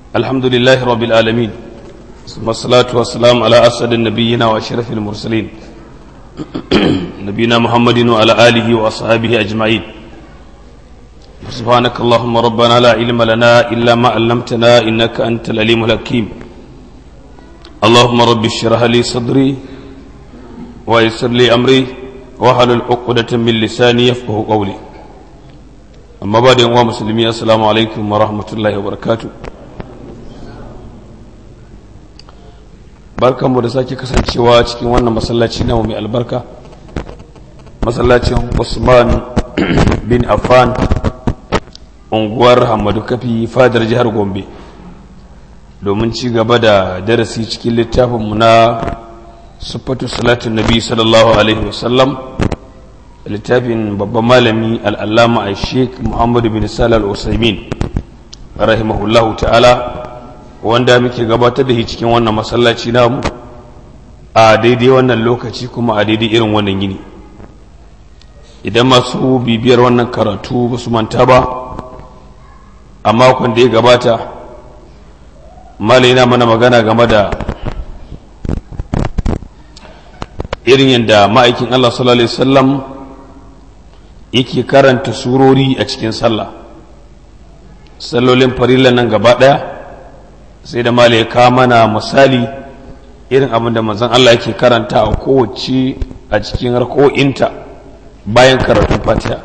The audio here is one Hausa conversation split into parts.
الحمد لله رب العالمين ثم الصلاة والسلام على أسد النبيين وأشرف المرسلين نبينا محمد وعلى آله وأصحابه أجمعين سبحانك اللهم ربنا لا علم لنا إلا ما علمتنا إنك أنت العليم الحكيم اللهم رب اشرح لي صدري ويسر لي أمري واحلل عقدة من لساني يفقه قولي amma ba da yanwa musulmi assalamu alaikum wa rahmatullahi wa barakatu barkanmu da sake kasancewa cikin wannan masallaci na mai albarka masallacin usman bin affan unguwar hamadu kafi fadar jihar gombe domin ci gaba da darasi cikin littafinmu na sufatu salatun nabi sallallahu alaihi wasallam littafin babban malami al'allama a sheik muhammadu bin salal usaimin rahimahullahu ta'ala wanda muke gabatar da shi cikin wannan masallaci namu a daidai wannan lokaci kuma a daidai irin wannan yini idan masu bibiyar wannan karatu ba su manta ba a makon da ya gabata malai na mana magana game da irin yadda ma'aikin allah sallallahu alaihi wasallam yake karanta surori a cikin sallah sallolin farilla nan gaba ɗaya sai da mala ya kawo mana misali irin abin da manzon Allah yake karanta a kowace a cikin harko'inta bayan karatun fatiha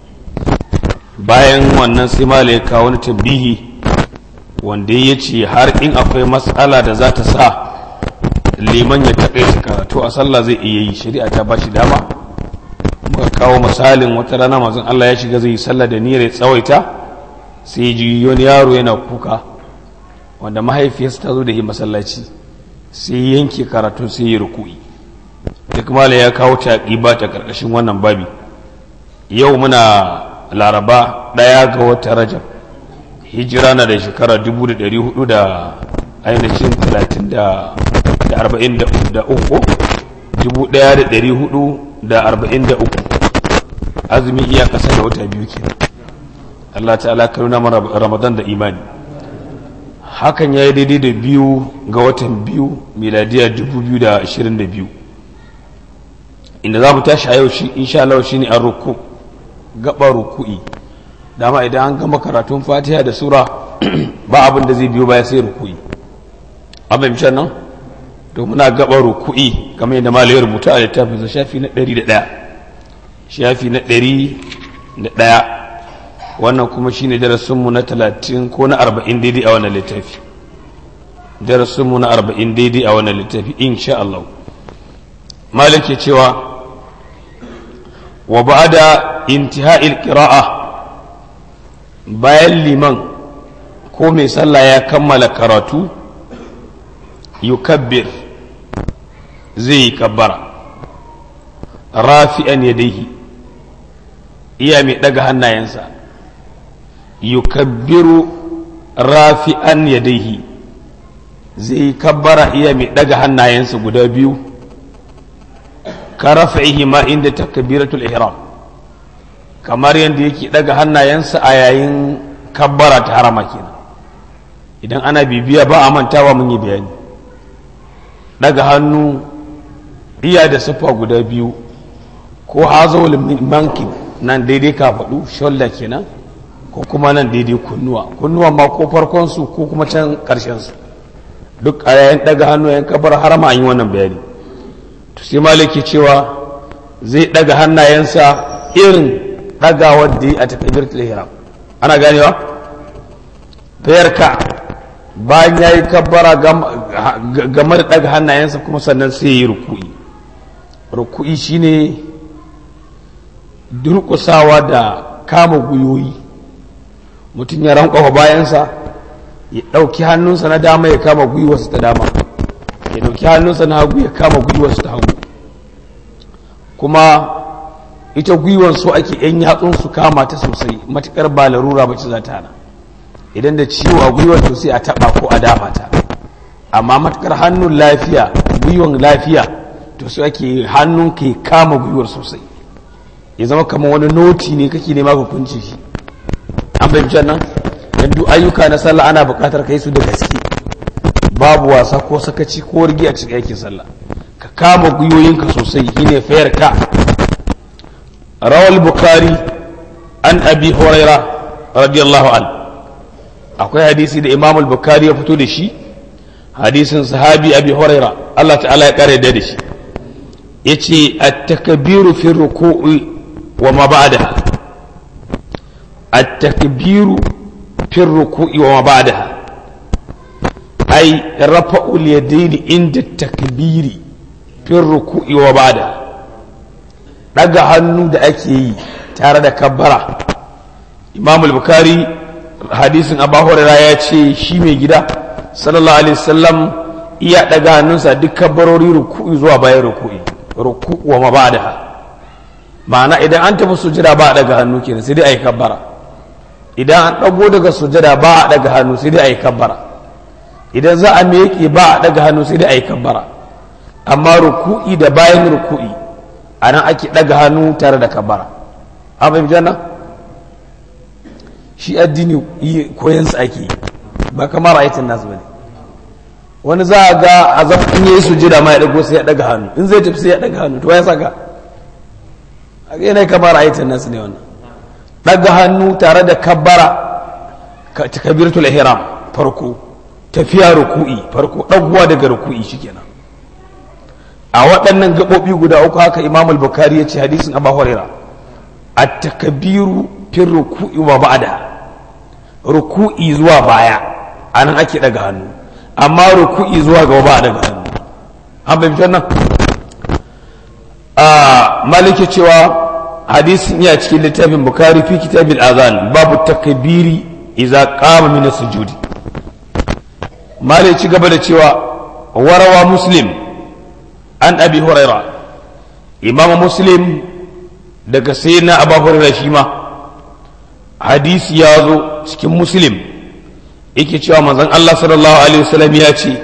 bayan wannan sai mala ya kawo wani tambihi wanda ya ce har in akwai matsala da za ta sa liman ya taƙaita karatu a sallah zai iya yi shari'a ta ba shi dama muka kawo misalin wata rana mazan Allah ya shiga zai yi sallah da niyyar ya tsawaita sai ji wani yaro yana kuka wanda mahaifiyarsa ta zo da yi masallaci sai yanke karatu sai yi ruku'i duk mala ya kawo ta ba ta karkashin wannan babi yau muna laraba ɗaya ga wata rajab hijira na da shekara dubu da ɗari hudu da ainihin talatin da arba'in da uku dubu ɗaya da ɗari hudu da arba'in da uku azumi iya kasa da wata biyu ke Allah ta'ala karuna mana ramadan da imani hakan ya yi daidai da biyu ga watan biyu miladiya dubu biyu da ashirin da biyu inda za mu tashi a yau shi insha Allah shi ne an ruku gaba ruku'i dama idan an gama karatun fatiha da sura ba abin da zai biyo baya sai ruku'i abin nan to muna gaba ruku'i kamar yadda malai rubuta a littafin sa shafi na 101 shafi na 101 wannan kuma shine darasin mu na 30 ko na 40 daidai a wannan littafi darasin mu na 40 daidai a wannan littafi insha Allah malik ke cewa wa ba'da intiha'il qira'a bayan liman ko mai sallah ya kammala karatu yukabbir zai yi kabbara rafi'an yadaihi iya mai ɗaga hannayensa yukabbiru rafi'an yadaihi zai yi kabbara iya mai ɗaga hannayensa guda biyu ka rafa'ihi ma inda takbiratul ihram kamar yadda yake ɗaga hannayensa a yayin kabbara ta harama kenan idan ana bibiya ba a mantawa mun yi bayani daga hannu iya da siffa guda biyu ko hazawul mankin nan daidai kafaɗu shoulder kenan ko kuma nan daidai kunnuwa kunnuwa ma ko farkonsu ko kuma can ƙarshensu duk a yayin daga hannu yayin kabar harama an yi wannan bayani to sai maliki cewa zai daga hannayensa irin dagawar da yi a takbiratul ihram ana ganewa fayarka bayan ya yi kabbara game da ɗaga hannayensa kuma sannan sai ya yi ruku'i ruku'i shine durƙusawa da kama guyoyi mutum ya rankwafa bayansa ya ɗauki hannunsa na dama ya kama gwiwarsa ta dama ya ɗauki hannunsa na hagu ya kama gwiwarsa ta hagu kuma ita gwiwar so ake yan yatsun su kama ta sosai matuƙar ba larura ba ci za ta hana idan da ciwo a gwiwar to sai a taba ko a dafa ta amma matukar hannun lafiya gwiwar lafiya to sai ake hannun ke kama gwiwar sosai ya zama kamar wani noti ne kake nema ka kunce shi an fahimci nan dan duk ayyuka na sallah ana buƙatar kai su da gaske babu wasa ko sakaci ko rigi a cikin aikin sallah ka kama gwiwoyinka sosai shine fayar ka rawal bukhari an abi huraira radiyallahu an akwai hadisi da imam al-bukhari ya fito da shi hadisin sahabi abi huraira Allah ta'ala ya kare da shi yace at-takbiru fi ruku'i wa ma ba'daha at-takbiru fi ruku'i wa ma ba'daha ay rafa'u al-yadayn inda at-takbiri fi ruku'i wa ba'daha daga hannu da ake yi tare da kabbara imam al-bukhari hadisin abu hurairah ya ce shi mai gida sallallahu alaihi wasallam iya daga hannunsa duk kabbarori ruku'i zuwa bayan ruku'i ruku'u wa mabadaha ma'ana idan an tafi sujada ba a daga hannu kenan sai dai ayi kabbara idan an dago daga sujada ba a daga hannu sai dai ayi kabbara idan za a miƙe ba a daga hannu sai dai ayi kabbara amma ruku'i da bayan ruku'i anan ake daga hannu tare da kabbara an fahimci wannan shi addini koyansa ake yi ba kamar ayatin nasu bane wani za a ga a zan in yi sujida ma ya dago sai ya daga hannu in zai tafi sai ya daga hannu to ya saka a ga yanayi kamar ayatin nasu ne wannan daga hannu tare da kabbara takabiratul ihram farko tafiya ruku'i farko dagowa daga ruku'i shikenan a waɗannan gaɓoɓi guda uku haka imam al-bukhari ya ce hadisin abu huraira at-takbiru fi ruku'i wa ba'da ruku'i zuwa baya anan ake daga hannu amma ruku'i zuwa gaba ba daga hannu an fahimci wannan a maliki cewa hadisin ya cikin littafin bukari fi kitabil azan babu takbiri idza qama min sujudi maliki gaba da cewa warawa muslim an abi huraira imam muslim daga sayyidina abu huraira shi ma hadisi ya zo cikin muslim yake cewa manzon Allah sallallahu alaihi wasallam ya ce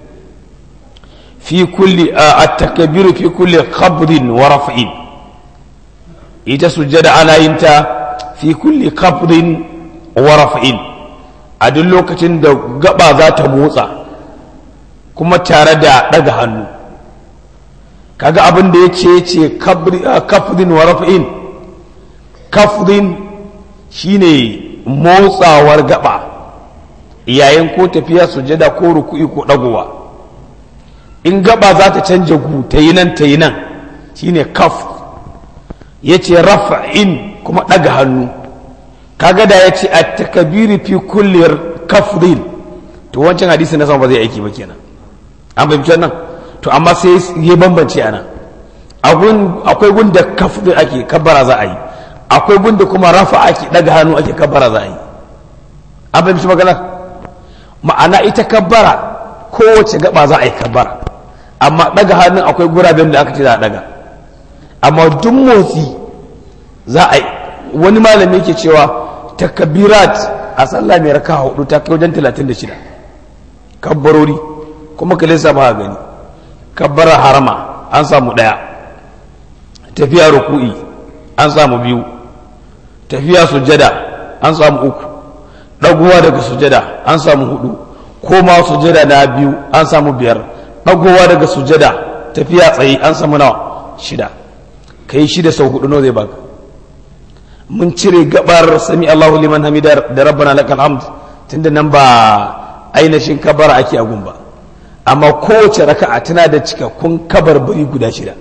fi kulli at-takbir fi kulli qabdin wa raf'in ita sujjada ana yin ta fi kulli qabdin wa raf'in a duk lokacin da gaba za ta motsa kuma tare da daga hannu kaga abin da yace ce qabdin wa raf'in kafdin shine motsawar gaba yayin ko tafiya sujada ko ruku'i ko dagowa in gaba za ta canja gu ta yi nan ta yi nan shine kaf ya ce rafa'in kuma ɗaga hannu kaga da ya ce a takabiri fi kulli kafdin to wancan hadisi na sama ba zai aiki ba kenan an fahimci nan to amma sai ya bambance ana akwai gunda kafdin ake kabbara za a yi akwai gunda kuma rafa ake ɗaga hannu ake kabbara za a yi an fahimci maganar ma'ana ita kabbara kowace gaba za a yi kabbara amma daga hannun akwai guraben da aka ce za a daga amma duk motsi za a yi wani malami yake cewa takabirat a sallah mai raka hudu ta kai wajen 36 kabbarori kuma ka lissa ba gani kabbara harama an samu daya tafiya ruku'i an samu biyu tafiya sujada an samu uku ɗagowa daga sujada an samu hudu koma sujada na biyu an samu biyar ɗagowa daga sujada tafiya tsaye an samu nawa shida ka yi shida sau hudu nawa zai baka mun cire gabar sami Allahu liman hamidar da rabbana lakal hamd tunda nan ba ainihin kabara ake agun ba amma kowace raka'a tana da cikakkun kabarbari guda shida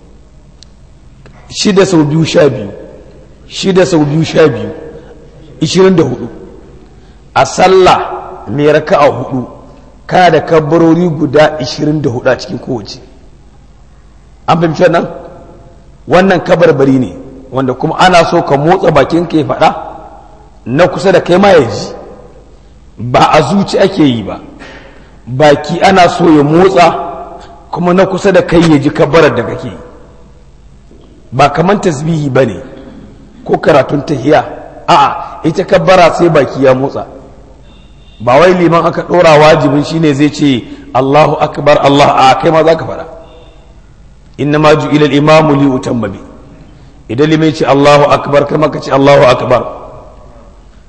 shida sau biyu sha biyu shida sau biyu sha biyu ishirin da hudu a sallah mai raka'a hudu kana da kabbarori guda 24 a cikin kowace an fahimci wannan wannan kabarbari ne wanda kuma ana so ka motsa bakin ka ya faɗa na kusa da kai ma ya ji ba a zuci ake yi ba baki ana so ya motsa kuma na kusa da kai ya ji kabbarar da kake yi ba kamar tasbihi ba ne ko karatun tahiya a'a ita kabbara sai baki ya motsa ba wai liman aka ɗora wajibin shine zai ce Allahu akbar Allah a kai ma za ka faɗa inna ma ju ilal imamu li utamma bi idan liman ce Allahu akbar kai ma ka ce Allahu akbar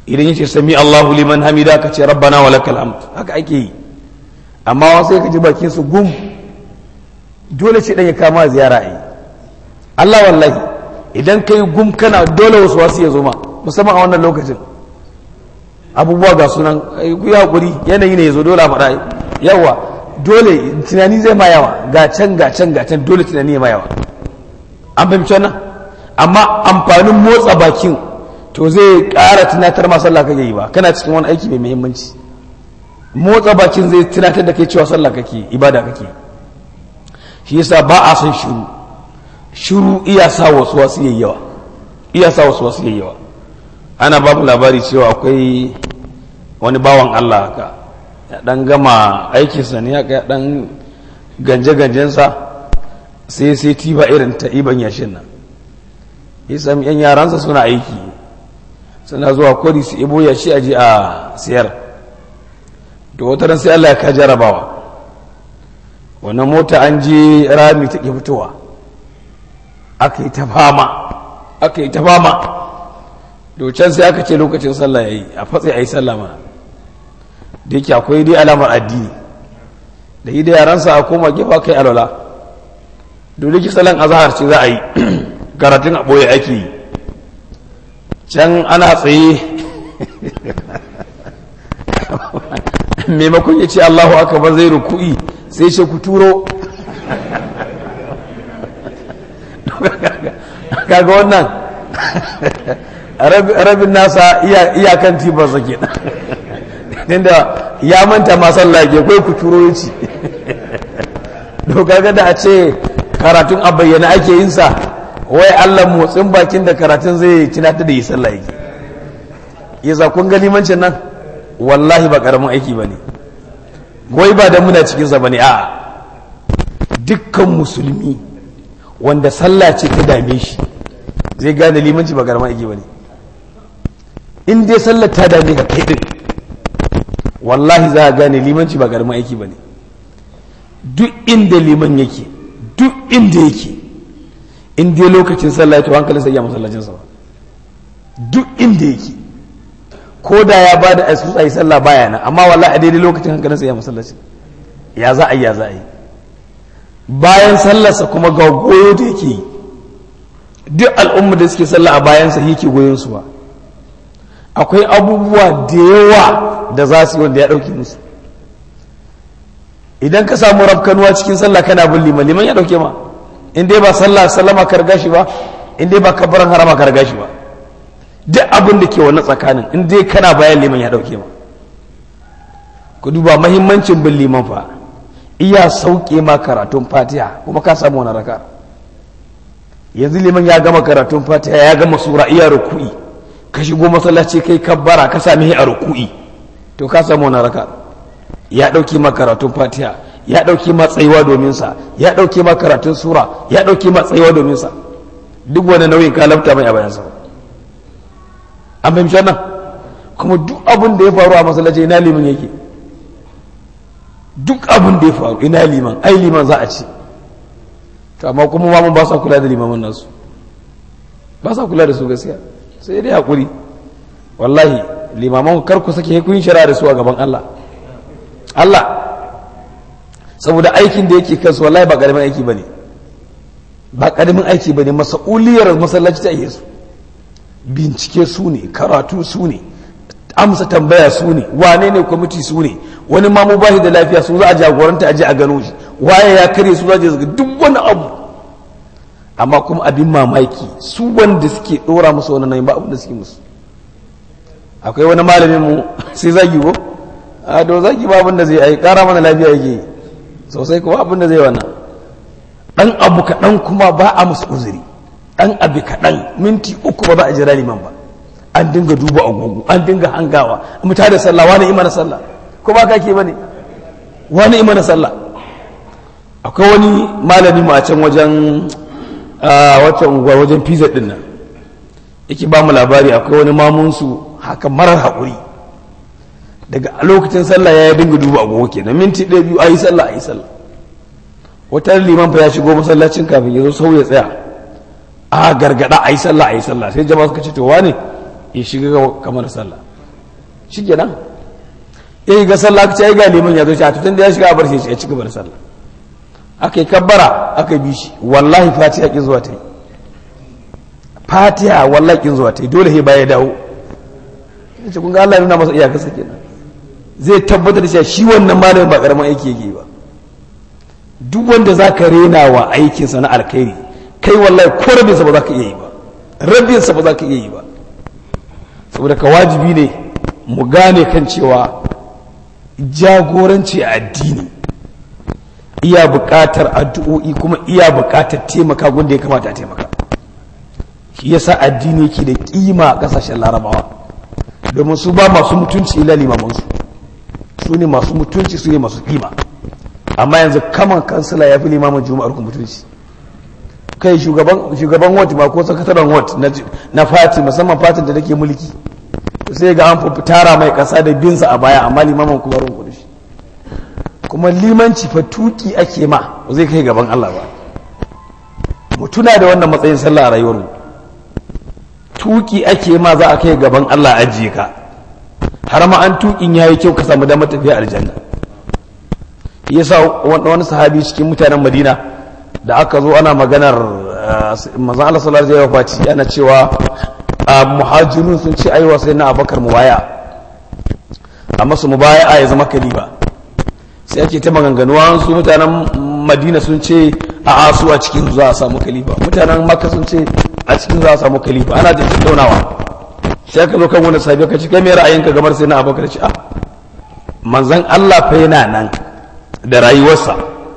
idan yace sami Allahu liman hamida ka ce rabbana wa lakal hamd haka ake yi amma wasu sai ka ji bakin su gum dole ce dan ya kama ziyara yi Allah wallahi idan kai gum kana dole wasu wasu ya zo ma musamman a wannan lokacin abubuwa ga sunan ku ya hakuri yanayi ne ya zo dole a faɗa yawa dole tunani zai ma yawa ga can ga can ga can dole tunani ya ma yawa an fahimci wannan amma amfanin motsa bakin to zai ƙara tunatar ma sallah kake yi ba kana cikin wani aiki mai muhimmanci motsa bakin zai tunatar da kai cewa sallah kake ibada kake shi yasa ba a son shiru shiru iya sa wasu wasu yayyawa iya sa wasu wasu yayyawa ana babu labari cewa akwai wani bawan Allah haka ya dan gama aikinsa ne haka ya dan ganje-ganjensa sai sai tiba irin ta iban yashin nan ya sami yan yaransa suna aiki suna zuwa kwari su ibo yashi aji a siyar da wata ran sai Allah ya ka jarabawa wannan mota an je rami ta ke fitowa aka yi ta fama aka yi ta fama can sai aka ce lokacin sallah ya yi a fatsi a yi sallah mana da yake akwai dai alamar addini da yi da yaransa a koma gefa kai alwala dole ki salon azahar ce za a yi karatun a ɓoye ake yi can ana tsaye maimakon ya ce allahu akbar zai ruku'i sai ce ku turo kaga wannan rabin nasa iyakan tibarsa ke inda ya manta masalla ke kai ku turo ci kaga da a ce karatun a bayyana ake yin sa wai allah motsin bakin da karatun zai cinata da yi sallah yake yasa kun ga limancin nan wallahi ba karamin aiki ba ne wai ba da muna cikinsa ba ne a dukkan musulmi wanda sallah ce ta dame shi zai gane limanci ba karamin aiki ba ne in dai sallar ta dame ka kai din wallahi za a gane limanci ba karamin aiki ba ne duk inda liman yake duk inda yake in dai lokacin sallah to hankalin sai ya masallacin sa duk inda yake ko da ya bada excuse ayi sallah baya nan amma wallahi a daidai lokacin hankalin sai ya masallaci ya za a yi ya za a yi bayan sallarsa kuma ga goyo da yake yi duk al'umma da suke sallah a bayansa yake goyon su ba akwai abubuwa da yawa da za su yi wanda ya ɗauke musu idan ka samu rafkanuwa cikin sallah kana bin liman liman ya ɗauke ma in dai ba sallah sallama ka riga shi ba in dai ba kabbaran harama ka riga shi ba duk abin da ke wannan tsakanin in dai kana bayan liman ya ɗauke ma ku duba mahimmancin bin liman fa iya sauke ma karatun fatiha kuma ka samu wani raka yanzu liman ya gama karatun fatiha ya gama sura iya ruku'i ka shigo masallaci kai kabbara ka sami a ruku'i to ka samu wani raka ya ɗauki ma karatun fatiha ya ɗauki ma tsayuwa domin sa ya ɗauki ma karatun sura ya ɗauki ma tsayuwa domin sa duk wani nauyin ka lafta mai a bayan sa an fahimci wannan kuma duk abin da ya faru a masallaci ina liman yake duk abin da ya faru ina liman ai liman za a ce to amma kuma ma mun ba sa kula da limaman nasu ba sa kula da su gaskiya sai dai hakuri wallahi limaman kar ku sake kun shara da su a gaban Allah Allah saboda aikin da yake kansu wallahi ba karamin aiki bane ba karamin aiki bane mas'uliyar masallaci ta yi su bincike su ne karatu su ne amsa tambaya su ne wane ne kwamiti su ne wani mamu ba shi da lafiya su za a jagoranta aje a gano shi waye ya kare su za a duk wani abu amma kuma abin mamaki su wanda suke dora musu wani nan ba abin da suke musu akwai wani malamin mu sai zagi ko a do zagi ba abin da zai ai kara mana lafiya yake sosai kuma abin da zai wannan dan abu kaɗan kuma ba a musu uzuri dan abu kaɗan minti uku ba za a jira liman ba an dinga duba agogo an dinga hangawa mu ta da sallah wani imana sallah ko ba kake bane wani imana sallah akwai wani malami mu a can wajen wata unguwa wajen pizza din nan yake ba mu labari akwai wani mamun su haka marar haƙuri daga lokacin sallah ya dinga duba agogo kenan minti ɗaya biyu ayi sallah ayi sallah wata liman fa ya shigo masallacin kafin ya zo sau ya tsaya a gargada ayi sallah ayi sallah sai jama'a suka ce to wane ya shiga kamar sallah shikenan yayi ga sallah ce ai ga liman ya zo shi a tutun da ya shiga bar shi ya ci gaba da sallah aka yi kabbara aka bi shi wallahi fatiha ki zuwa ta yi fatiha wallahi ki zuwa ta yi dole sai baya dawo ce kun ga Allah nuna masa iyakarsa kenan zai tabbatar da cewa shi wannan malamin ba karamin aiki yake ba duk wanda za ka rena wa aikinsa na alkhairi kai wallahi ko rabinsa ba za ka iya yi ba rabinsa ba za ka iya yi ba saboda ka wajibi ne mu gane kan cewa jagoranci a addini iya buƙatar addu'o'i kuma iya buƙatar taimaka gunda ya kamata a taimaka shi yasa addini yake da kima a ƙasashen larabawa domin su ba masu mutunci ila limamansu su ne masu mutunci su ne masu kima amma yanzu kaman kansila ya fi limamin juma'ar ku mutunci kai shugaban wat ma ko sakataren wat na fati musamman fatin da take mulki sai ga an fi tara mai kasa da binsa a baya amma limamin kuma rin kudu kuma limanci fa tuki ake ma zai kai gaban Allah ba mu tuna da wannan matsayin sallah a rayuwar tuki ake ma za a kai gaban Allah ajiye ka har ma an tukin yayi kyau ka samu damar tafiya aljanna yasa wani sahabi cikin mutanen madina da aka zo ana maganar manzan Allah sallallahu alaihi wasallam ana cewa muhajirun sun ce aiwa sai na abakar mubaya amma su mubaya ya zama kaliba sai ake ta maganganuwa su mutanen madina sun ce a asu a cikin za a samu kalifa mutanen makka sun ce a cikin za a samu kalifa ana da tattaunawa sai aka zo kan wani sahabi ka ci kai me ra'ayinka gamar sai na abakar ci a manzan Allah fa yana nan da rayuwarsa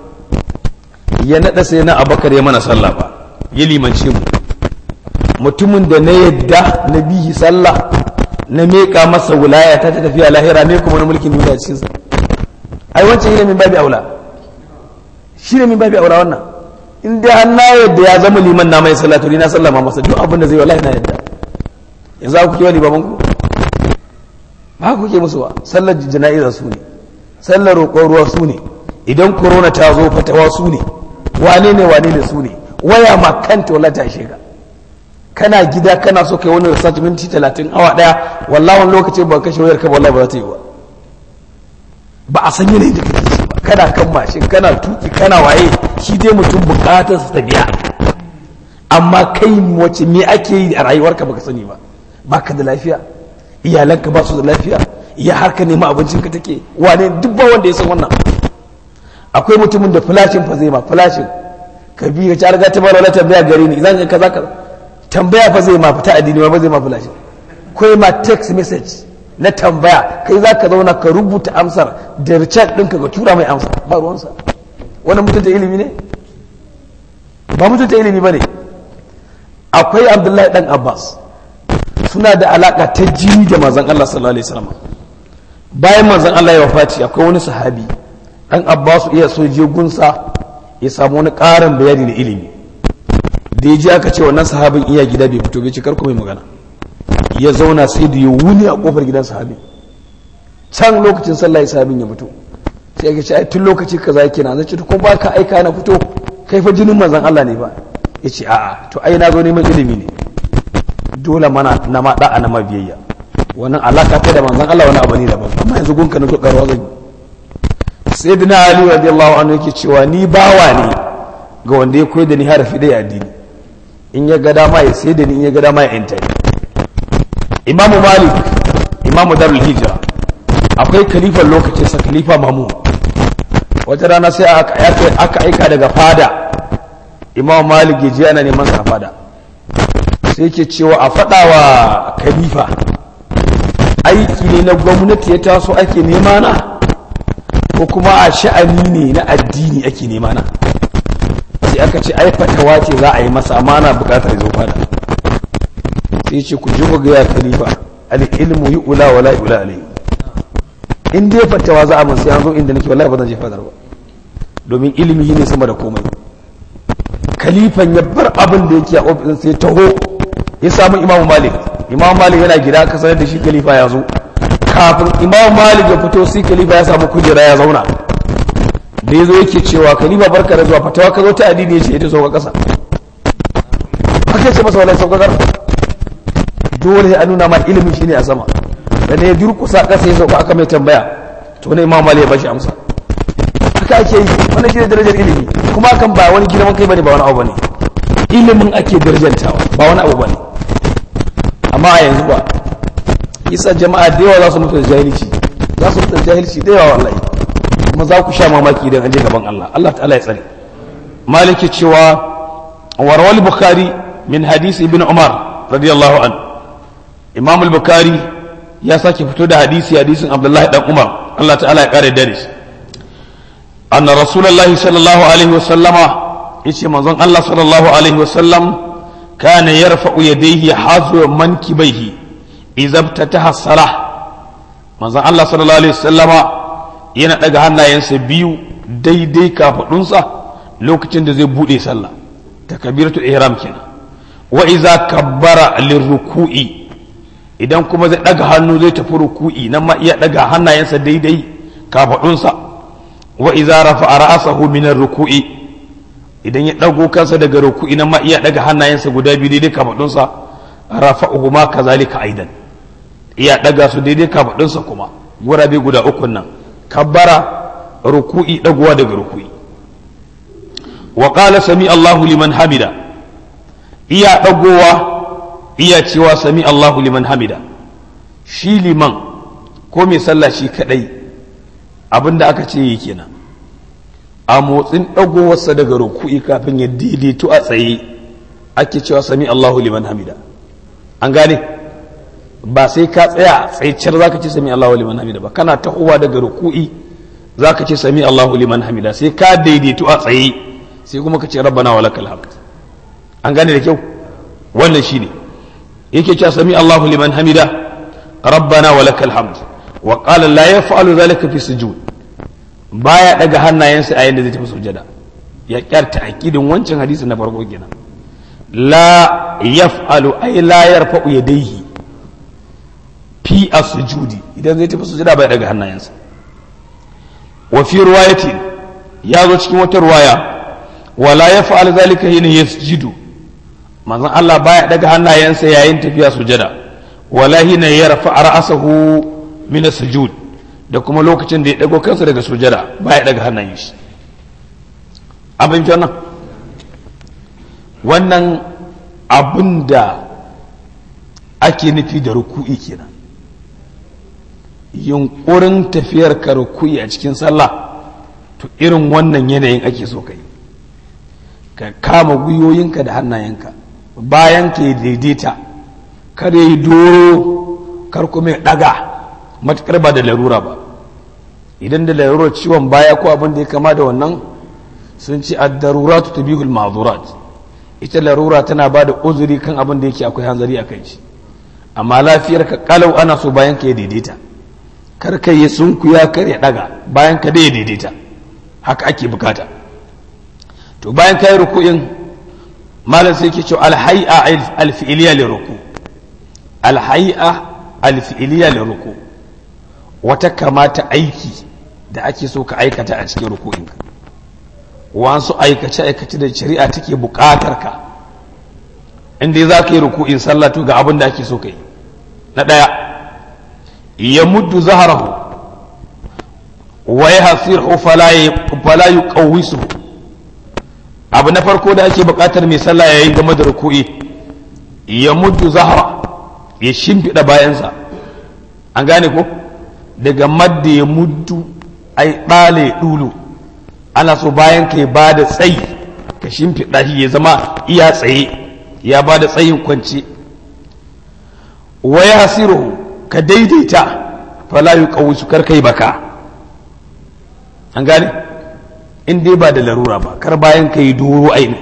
ya naɗa sai na abakar ya mana sallah ba ya limance mu mutumin da na yadda na bihi sallah na meƙa masa wulaya ta ta tafiya lahira me kuma na mulkin duniya cikin sa ai wancan shine min babi aula shine min babi aula wannan in dai an na yadda ya zama liman na mai sallah to ni na sallama masa duk abin da zai wallahi na yadda yanzu ku kiwa limaman ku ba ku ke musu ba sallar jana'iza su ne sallar roƙon ruwa su ne idan korona ta zo fatawa su ne wane ne wane ne su ne waya ma kanta wala ta shiga kana gida kana so kai wani research minti talatin awa daya wallahi wani lokacin ba kashe wayar ka wallahi ba za ta yi ba ba a san yanayin da kake ciki ba kana kan mashin kana tuki kana waye shi dai mutum bukatar sa ta biya amma kai wace me ake yi a rayuwarka baka sani ba baka da lafiya iyalanka ba su da lafiya iya har ka nema abincinka take wane duk ba wanda ya san wannan akwai mutumin da flashin fa zai ma flashin ka bi ka ci riga ta bala wala tambaya gare ni zan ka zaka tambaya fa zai ma fita addini ba zai ma flashin kai ma text message na tambaya kai za ka zauna ka rubuta amsar da richard ɗinka ka tura mai amsa ba ruwansa wannan mutunta ilimi ne ba mutunta ilimi ba ne akwai abdullahi dan abbas suna da alaka ta jini da manzon allah sallallahu alaihi wasallam bayan manzon allah ya wafati akwai wani sahabi dan abbasu iya so je gunsa ya samu wani ƙarin bayani da ilimi da ya ji aka ce wannan sahabin iya gida bai fito bai ci karku mai magana ya zauna sai da ya wuni a kofar gidan sahabin can lokacin sallah sahabin ya fito sai ya ce ai tun lokaci kaza yake na zace ko ba ka aika na fito kai fa jinin manzon Allah ne ba ya ce a'a to ai na zo neman ilimi ne dole mana na ma da'a na mabiyayya wannan alaka ta da manzon Allah wani abu ne daban amma yanzu gunka na zo karwa zan yi sayyidina ali radiyallahu anhu yake cewa ni bawa ne ga wanda ya koyar da ni harafi da addini in ya ga dama ya sai da ni in ya ga dama ya yanta ni imamu malik imamu darul hijra akwai kalifan lokacin sa khalifa mamu wata rana sai aka aika daga fada imamu malik ya je ana neman sa fada sai yake cewa a faɗa wa khalifa aiki ne na gwamnati ya taso ake nema na ko kuma a sha'ani ne na addini ake nema na sai aka ce ai fatawa ce za a yi masa amma ana bukatar zo fada sai ce ku ji ga ya khalifa al ilmu yu'la wa la yu'la alayhi in dai fatawa za a mun sai an zo inda nake wallahi ba zan je fadar ba domin ilimi ne sama da komai khalifan ya bar abin da yake a ofisin sai taho ya samu imamu malik imamu malik yana gida ka sanar da shi khalifa ya zo kafin imamu malik ya fito sai khalifa ya samu kujera ya zauna da ya zo yake cewa khalifa barka da zuwa fatawa ka zo ta addini ya ce ita sauka kasa haka ce masa wala sauka kasa dole a nuna ma ilimin shine a sama sannan ya durkusa ƙasa ya sauka aka mai tambaya to ne imam malik ya bashi amsa haka ake yi wannan shine darajar ilimi kuma hakan ba wani girman kai bane ba wani abu bane ilimin ake darajantawa ba wani abu bane amma a yanzu ba isa jama'a da yawa za su mutu da jahilci za su mutu da jahilci da yawa wallahi kuma za ku sha mamaki idan an je gaban Allah Allah ta'ala ya tsare maliki cewa warwal bukhari min hadisi ibn umar radiyallahu an imam al-bukhari ya sake fito da hadisi hadisin abdullahi dan umar Allah ta'ala ya kare dare shi anna rasulullahi sallallahu alaihi wasallama yace manzon Allah sallallahu alaihi wasallam kana yarfa'u yadayhi hazu mankibaihi idza ftataha salah manzon Allah sallallahu alaihi wasallama yana daga hannayensa biyu daidai kafadunsa lokacin da zai bude sallah takbiratul ihram kenan wa idza kabbara lirruku'i idan kuma zai daga hannu zai tafi ruku'i nan ma iya daga hannayensa daidai kafadunsa wa idza rafa'a ra'sahu min ruku'i idan ya dago kansa daga ruku'i nan ma iya daga hannayensa guda biyu daidai kafadunsa rafa'uhu ma kazalika aidan iya daga su daidai kafadunsa kuma gurabe guda uku nan kabbara ruku'i dagowa daga ruku'i wa qala sami Allahu liman hamida iya dagowa iya cewa sami Allahu liman hamida shi liman ko mai sallah shi kadai abinda aka ce yi kenan a motsin dagowarsa daga ruku'i kafin ya daidaito a tsaye ake cewa sami Allahu liman hamida an gane ba sai ka tsaya tsaiciyar zaka ce sami Allahu liman hamida ba kana tahowa daga ruku'i zaka ce sami Allahu liman hamida sai ka daidaito a tsaye sai kuma ka ce rabbana wa lakal hamd an gane da kyau wannan shine yake cewa sami Allahu liman hamida rabbana wa lakal hamd wa qala la yaf'alu dhalika fi sujud baya daga hannayensa a yanda zai tafi sujada ya kyarta aqidin wancan hadisi na farko kenan la yaf'alu ay la yarfa'u yadayhi fi as-sujudi idan zai tafi sujada baya daga hannayensa wa fi riwayatin ya zo cikin wata riwaya wala yaf'al dhalika hina yasjudu manzon Allah baya daga hannayensa yayin tafiya sujada wala hina yarfa ra'sahu min as-sujud da kuma lokacin da ya dago kansa daga sujada baya daga hannayen shi abin wannan wannan abin da ake nufi da ruku'i kenan yunkurin tafiyar ka ruku'i a cikin sallah to irin wannan yanayin ake so ka yi ka kama gwiwoyinka da hannayenka bayan ka yi daidaita kar ya yi doro kar kuma ya daga matukar ba da larura ba idan da larurar ciwon baya ko abin da ya kama da wannan sun ci ad-daruratu tabihul ma'zurat ita larura tana ba da uzuri kan abin da yake akwai hanzari a kai shi amma lafiyar ka kalau ana so bayan ka ya daidaita kar ka yi sunkuya kar ya daga bayan ka da ya daidaita haka ake bukata to bayan ka yi ruku'in malam sai ke cewa alhai'a alfi'iliya li ruku alhai'a alfi'iliya li ruku wata kamata aiki da ake so ka aikata a cikin ruku'inka wasu aikace aikace da shari'a take bukatar ka inda za ka yi ruku'in sallah to ga abin da ake so ka yi na ɗaya ya muddu zaharahu wa ya hasirhu fala yuqawwisuhu abu na farko da ake bukatar mai sallah ya yi game da ruku'i ya muddu zahara ya shimfiɗa bayansa an gane ko daga madda ya muddu ai ɗale ɗulu ana so bayan ka ba da tsayi ka shimfiɗa shi ya zama iya tsaye ya ba da tsayin kwance wa ya hasiru ka daidaita fala yi su kar kai baka an gane in dai ba da larura ba kar bayan ka yi doro aini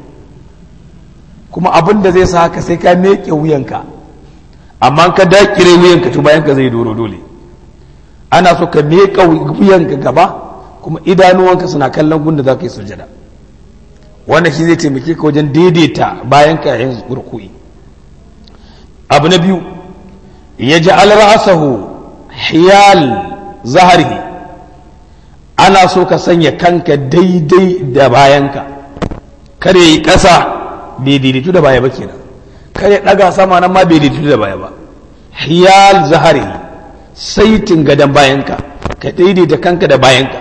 kuma abin da zai sa haka sai ka meke wuyanka amma ka dakire wuyanka to bayan ka zai doro dole ana so ka meka wuyanka gaba kuma idanuwanka suna kallon gunda za ka yi sujada wannan shi zai taimake ka wajen daidaita bayan ka yayin ruku'i abu na biyu ya ji alra'asahu hiyal zahari ana so ka sanya kanka daidai da bayanka kare yi ƙasa bai daidaitu da baya ba kenan kare ɗaga sama nan ma bai daidaitu da baya ba hiyal zahari saitin gadon bayanka ka daidaita kanka da bayanka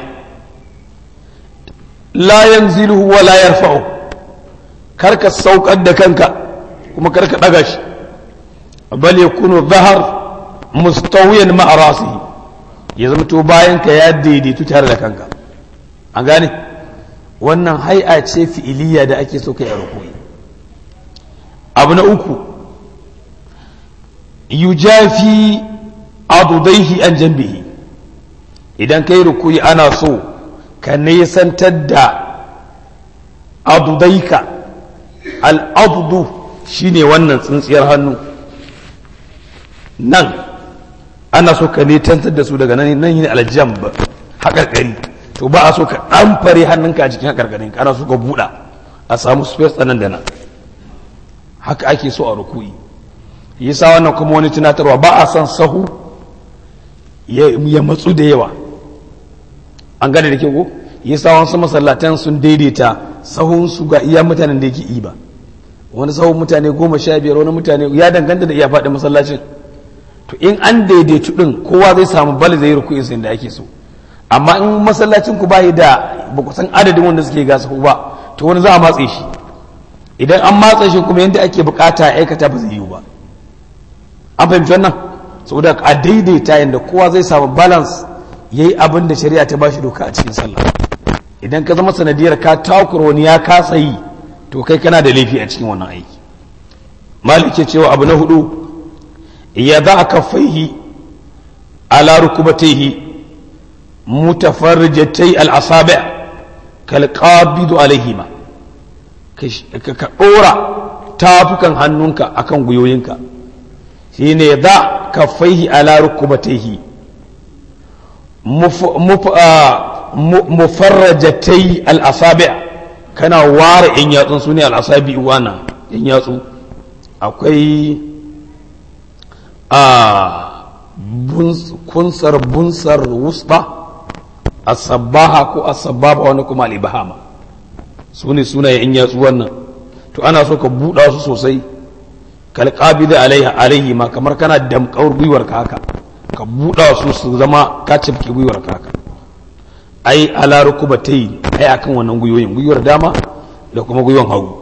la yanziluhu wa la yarfa'u karka saukar da kanka kuma karka daga shi bal yakunu dhahar mustawiyan ma'a rasihi ya zama to bayanka ya daidaitu tare da kanka an gane wannan hai'a ce fi'iliya da ake so kai a rukuni abu na uku yujafi adudaihi an jambihi idan kai rukuyi ana so ka nesantar da adudaika al'adudu shine wannan tsintsiyar hannu nan ana so ka nesantar da su daga nan nan yi aljamb haƙarƙari to ba a so ka ɗan fare hannunka a cikin haƙarƙarin ana so ka buɗa a samu space nan da nan haka ake so a rukuyi yasa wannan kuma wani tunatarwa ba a son sahu ya matsu da yawa an gane da ke ko yasa wasu masallatan sun daidaita sahun su ga iya mutanen da yake yi ba wani sahun mutane goma sha biyar wani mutane ya danganta da iya faɗin masallacin to in an daidaitu din kowa zai samu bali zai rukuyi sai da ake so amma in masallacin ku bayi da ba ku san adadin wanda suke ga sahu ba to wani za a matse shi idan an matse shi kuma yadda ake bukata aikata ba zai yiwu ba an fahimci wannan saboda a daidaita yadda kowa zai samu balance ya yi abin da shari'a ta bashi doka a cikin sallah idan ka zama sanadiyar ka takur wani ya kasa yi to kai kana da laifi a cikin wannan aiki malike cewa abu na hudu ya za a kafaihi ala rukubataihi mutafarrijatai al-asabi' kal qabidu alaihima ka dora tafukan hannunka akan guyoyinka shine za ka faihi ala rukubataihi mufarrajatai al'asabi kana ware in yatsun su ne al'asabi wana in yatsu akwai a kunsar bunsar wusba asabaha ko asababa wani kuma al'ibahama su ne sunaye in yatsu wannan to ana so ka buɗa su sosai kalƙabi da alaihi ma kamar kana damƙawar gwiwar ka haka ka buɗa su su zama ka cifke gwiwar ka haka ai ala rukuba ta yi ai akan wannan gwiwoyin gwiwar dama da kuma gwiwar hagu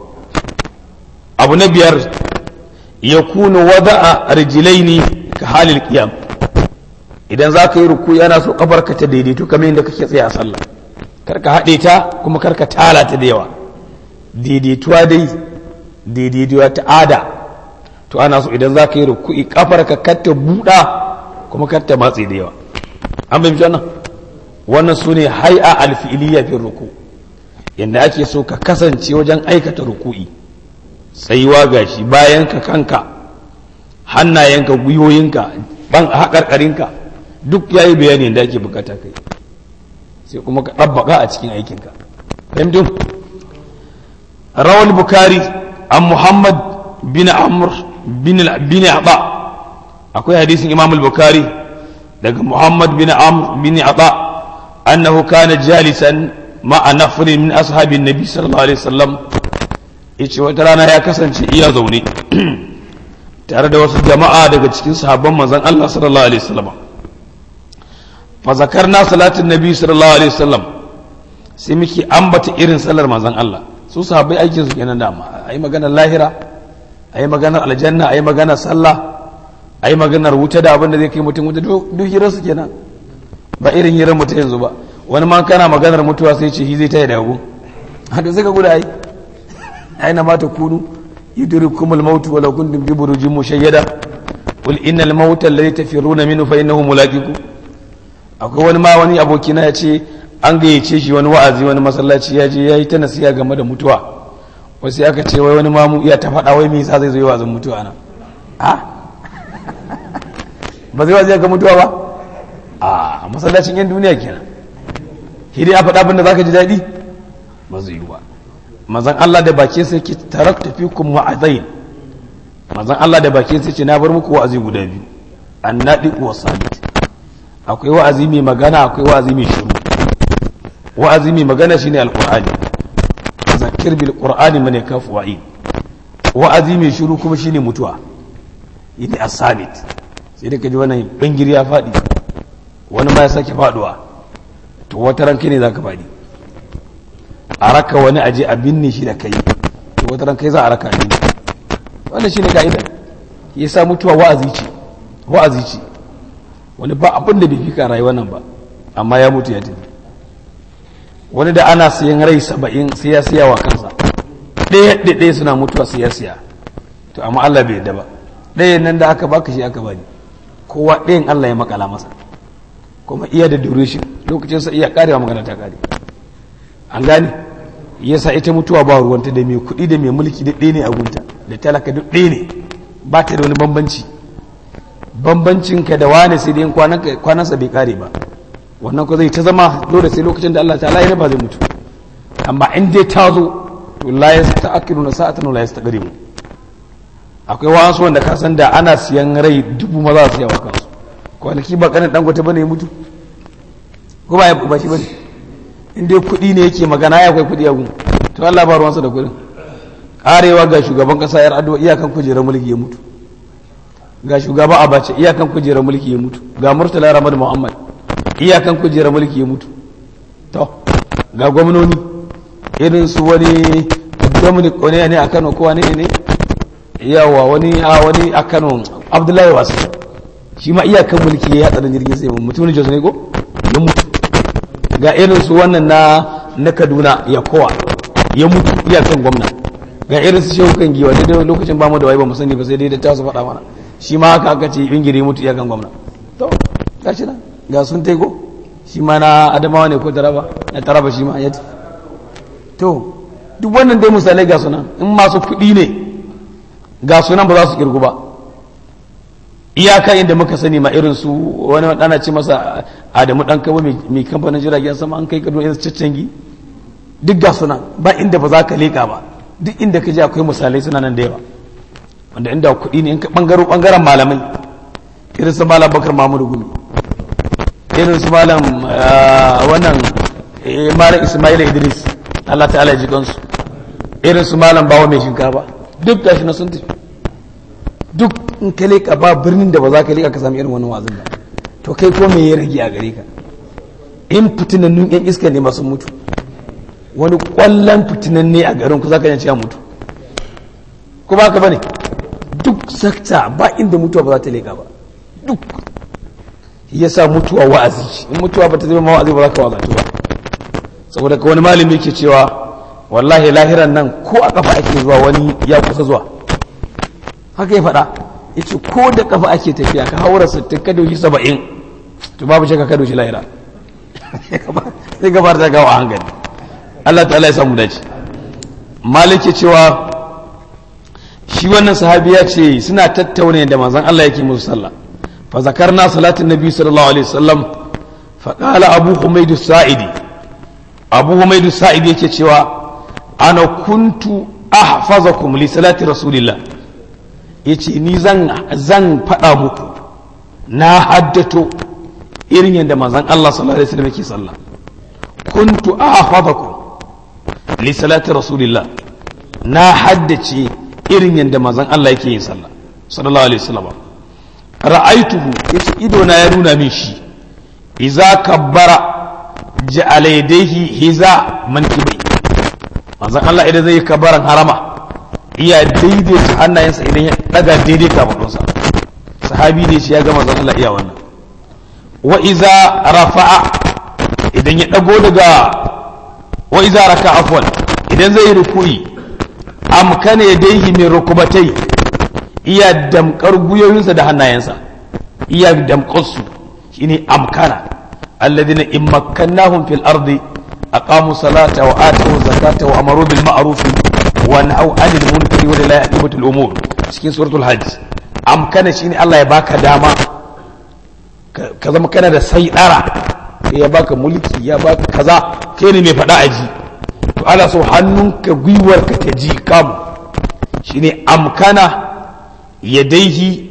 abu na biyar ya kuna wada a rijilaini ka halin qiyam idan za ka yi ruku yana so kafar ka ta daidaito kamar yadda kake tsaye a sallah kar ka haɗe ta kuma kar ka tala ta da yawa daidaituwa dai daidaituwa ta ada to ana so idan za ka yi ruku'i kafar ka katta buɗa kuma katta matse da yawa an bai wannan wannan su ne hai'a alfi'iliya fi ruku yadda ake so ka kasance wajen aikata ruku'i tsayuwa gashi bayan ka kanka hannayenka gwiwoyinka ban haƙarƙarinka duk ya yi bayani da ake bukata kai sai kuma ka ɗabbaka a cikin aikinka fahimtun rawal bukari an muhammad bin amr bin aba akwai hadisin imam al-bukhari daga muhammad bin amr bin aba annahu kana jalisan ma'a nafrin min ashabin nabi sallallahu alaihi wasallam yace wata rana ya kasance iya zaune tare da wasu jama'a daga cikin sahabban manzon Allah sallallahu alaihi wasallam fa zakarna salatin nabi sallallahu alaihi wasallam sai muke ambata irin sallar manzon Allah su sahabbai aikin su kenan dama ayi maganar lahira a yi maganar aljanna a yi maganar sallah a yi maganar wuta da abin da zai kai mutum wuta duk hirar su kenan ba irin hirar mutum yanzu ba wani ma kana maganar mutuwa sai ce shi zai taya da hagu haka sai ka guda ai aina ma ta kunu yudrikum al-maut wa law kuntum bi burujin mushayyada qul innal mauta alladhi tafiruna minhu fa innahu mulaqiku akwai wani ma wani abokina ya ce an gayyace shi wani wa'azi wani masallaci ya je ya yi ta nasiha game da mutuwa wasu aka ce wai wani mamu iya ta faɗa wai me yasa zai zo yi wazin mutuwa nan a ba zai wazi ga mutuwa ba a masallacin yan duniya kenan hidi ya faɗa abin da zaka ji daɗi ba zai yi ba manzon Allah da bakin sai ke tarakta fikum wa'azain manzon Allah da bakin sai ce na bar muku wa'azi guda biyu annadi wa sabit akwai wa'azi mai magana akwai wa'azi mai shiru wa'azi mai magana shine alqur'ani zakir bil qur'ani man yakafu wa'id wa'azi mai shiru kuma shine mutuwa yini as-sabit sai da ka ji wannan bangiri ya faɗi wani ma ya sake faɗuwa to wata ran kai ne za ka faɗi a raka wani aje a binne shi da kai to wata ran kai za a raka a binne wannan shi ne ka'ida ya sa mutuwa wa'azi ce wa'azi ce wani ba abin da bai fi ka rayuwa nan ba amma ya mutu ya tafi wani da ana siyan rai saba'in sai ya siya wa kansa ɗaya ɗaya suna mutuwa sai ya siya to amma Allah bai yadda ba ɗayan nan da aka baka shi aka bani kowa ɗayan Allah ya makala masa kuma iya da duration lokacin sa iya karewa magana ta kare an gane yasa ita mutuwa ba ruwanta da mai kuɗi da mai mulki da ɗaya ne a gunta da talaka duk ɗaya ne ba ta da wani bambanci bambancin ka da wane sai dai kwanansa bai kare ba wannan ko zai ta zama dole sai lokacin da Allah ta'ala ya ba zai mutu amma in dai ta zo to la yasta'khiruna sa'atan la yastaqdimu akwai wasu wanda ka san da ana siyan rai dubu maza su yawa kansu kwanaki ba kanin dangote bane ya mutu ko ba ya ba shi bane in dai kuɗi ne yake magana ya akwai kuɗi a gun to Allah ba ruwansa da kuɗin karewa ga shugaban kasa yar addu'a iyakan kujerar mulki ya mutu ga shugaba abace iyakan kujerar mulki ya mutu ga murtala ramad muhammad iyakan kujerar mulki ya mutu to ga gwamnoni irin su wani dominic wani ne a kano ko wani ne yawa wani a wani a kano abdullahi wasu shi ma iyakan mulki ya hatsarin jirgin sai mutum ne jos ne ko ya mutu ga irin su wannan na na kaduna ya kowa ya mutu iyakan gwamna ga irin su shehu kan giwa daidai lokacin ba mu da wai ba mu sani ba sai dai da ta su faɗa mana shi ma haka aka ce ingiri mutu iyakan gwamna to gashi nan ga sun taigo shi ma na adamawa ne ko taraba na taraba shi ma ya to duk wannan dai misalai ga sunan in masu kuɗi ne ga sunan ba za su kirgu ba iyaka inda muka sani ma irin su wani ana ce masa adamu dan kabo mai kamfanin jiragen sama an kai kado irin caccangi duk ga sunan ba inda ba za ka leƙa ba duk inda ka je akwai misalai suna nan da yawa wanda inda kuɗi ne in ka ɓangaro ɓangaren malamai irin su malam bakar mamudu gumi irin su malam wannan malam ismail idris allah ta'ala ya ji kansu irin su malam bawa mai shinkafa duk gashi na sun tafi duk in ka leƙa ba birnin da ba za ka leƙa ka sami irin wannan wazin ba to kai ko me ya rage a gare ka in fitinannun yan iska ne masu mutu wani kwallon fitinan ne a garin ku za ka yanci ya mutu ko ba ka bane duk sakta ba inda mutuwa ba za ta leƙa ba duk ya sa mutuwa wa'azi in mutuwa ba ta zama wa'azi ba za ka wazatu ba saboda ka wani malami ke cewa wallahi lahiran nan ko a kafa ake zuwa wani ya kusa zuwa haka ya faɗa ya ce ko da kafa ake tafiya ka haura sittin ka doshi saba'in to babu shakka ka doshi lahira sai gabar ta gawa a hankali Allah ta'ala ya samu dace maliki cewa shi wannan sahabi ya ce suna tattauna da manzon Allah yake musu sallah fa zakarna salatin nabi sallallahu alaihi wasallam fa qala abu humayd as-sa'idi abu humayd as-sa'idi yake cewa ana kuntu ahfazakum li salati rasulillah yace ni zan zan fada muku na haddato irin yadda manzon Allah sallallahu alaihi wasallam yake sallah kuntu ahfazakum li salati rasulillah na haddace irin yadda manzon Allah yake yin sallah sallallahu alaihi wasallam ra'aituhu yace ido na ya nuna min shi idza kabbara ja'ala yadayhi hiza mankibai manzon Allah idan zai kabbaran harama iya daidaita hannayensa idan ya daga daidai kafadunsa sahabi ne shi ya ga manzon Allah iya wannan wa iza rafa'a idan ya dago daga wa iza raka afwan idan zai ruku'i amkana yadayhi min rukubatai iya damkar guyoyinsa da hannayensa iya damkar su shine amkana alladhina in makkannahum fil ardi aqamu salata wa atu zakata wa amaru bil ma'ruf wa nahaw 'anil munkari wa la yaqibatul umur cikin suratul hajj amkana shine Allah ya baka dama ka zama kana da sai dara ya baka mulki ya baka kaza kai ne mai fada aji to ana so hannunka gwiwarka ta ji kam shine amkana yadaihi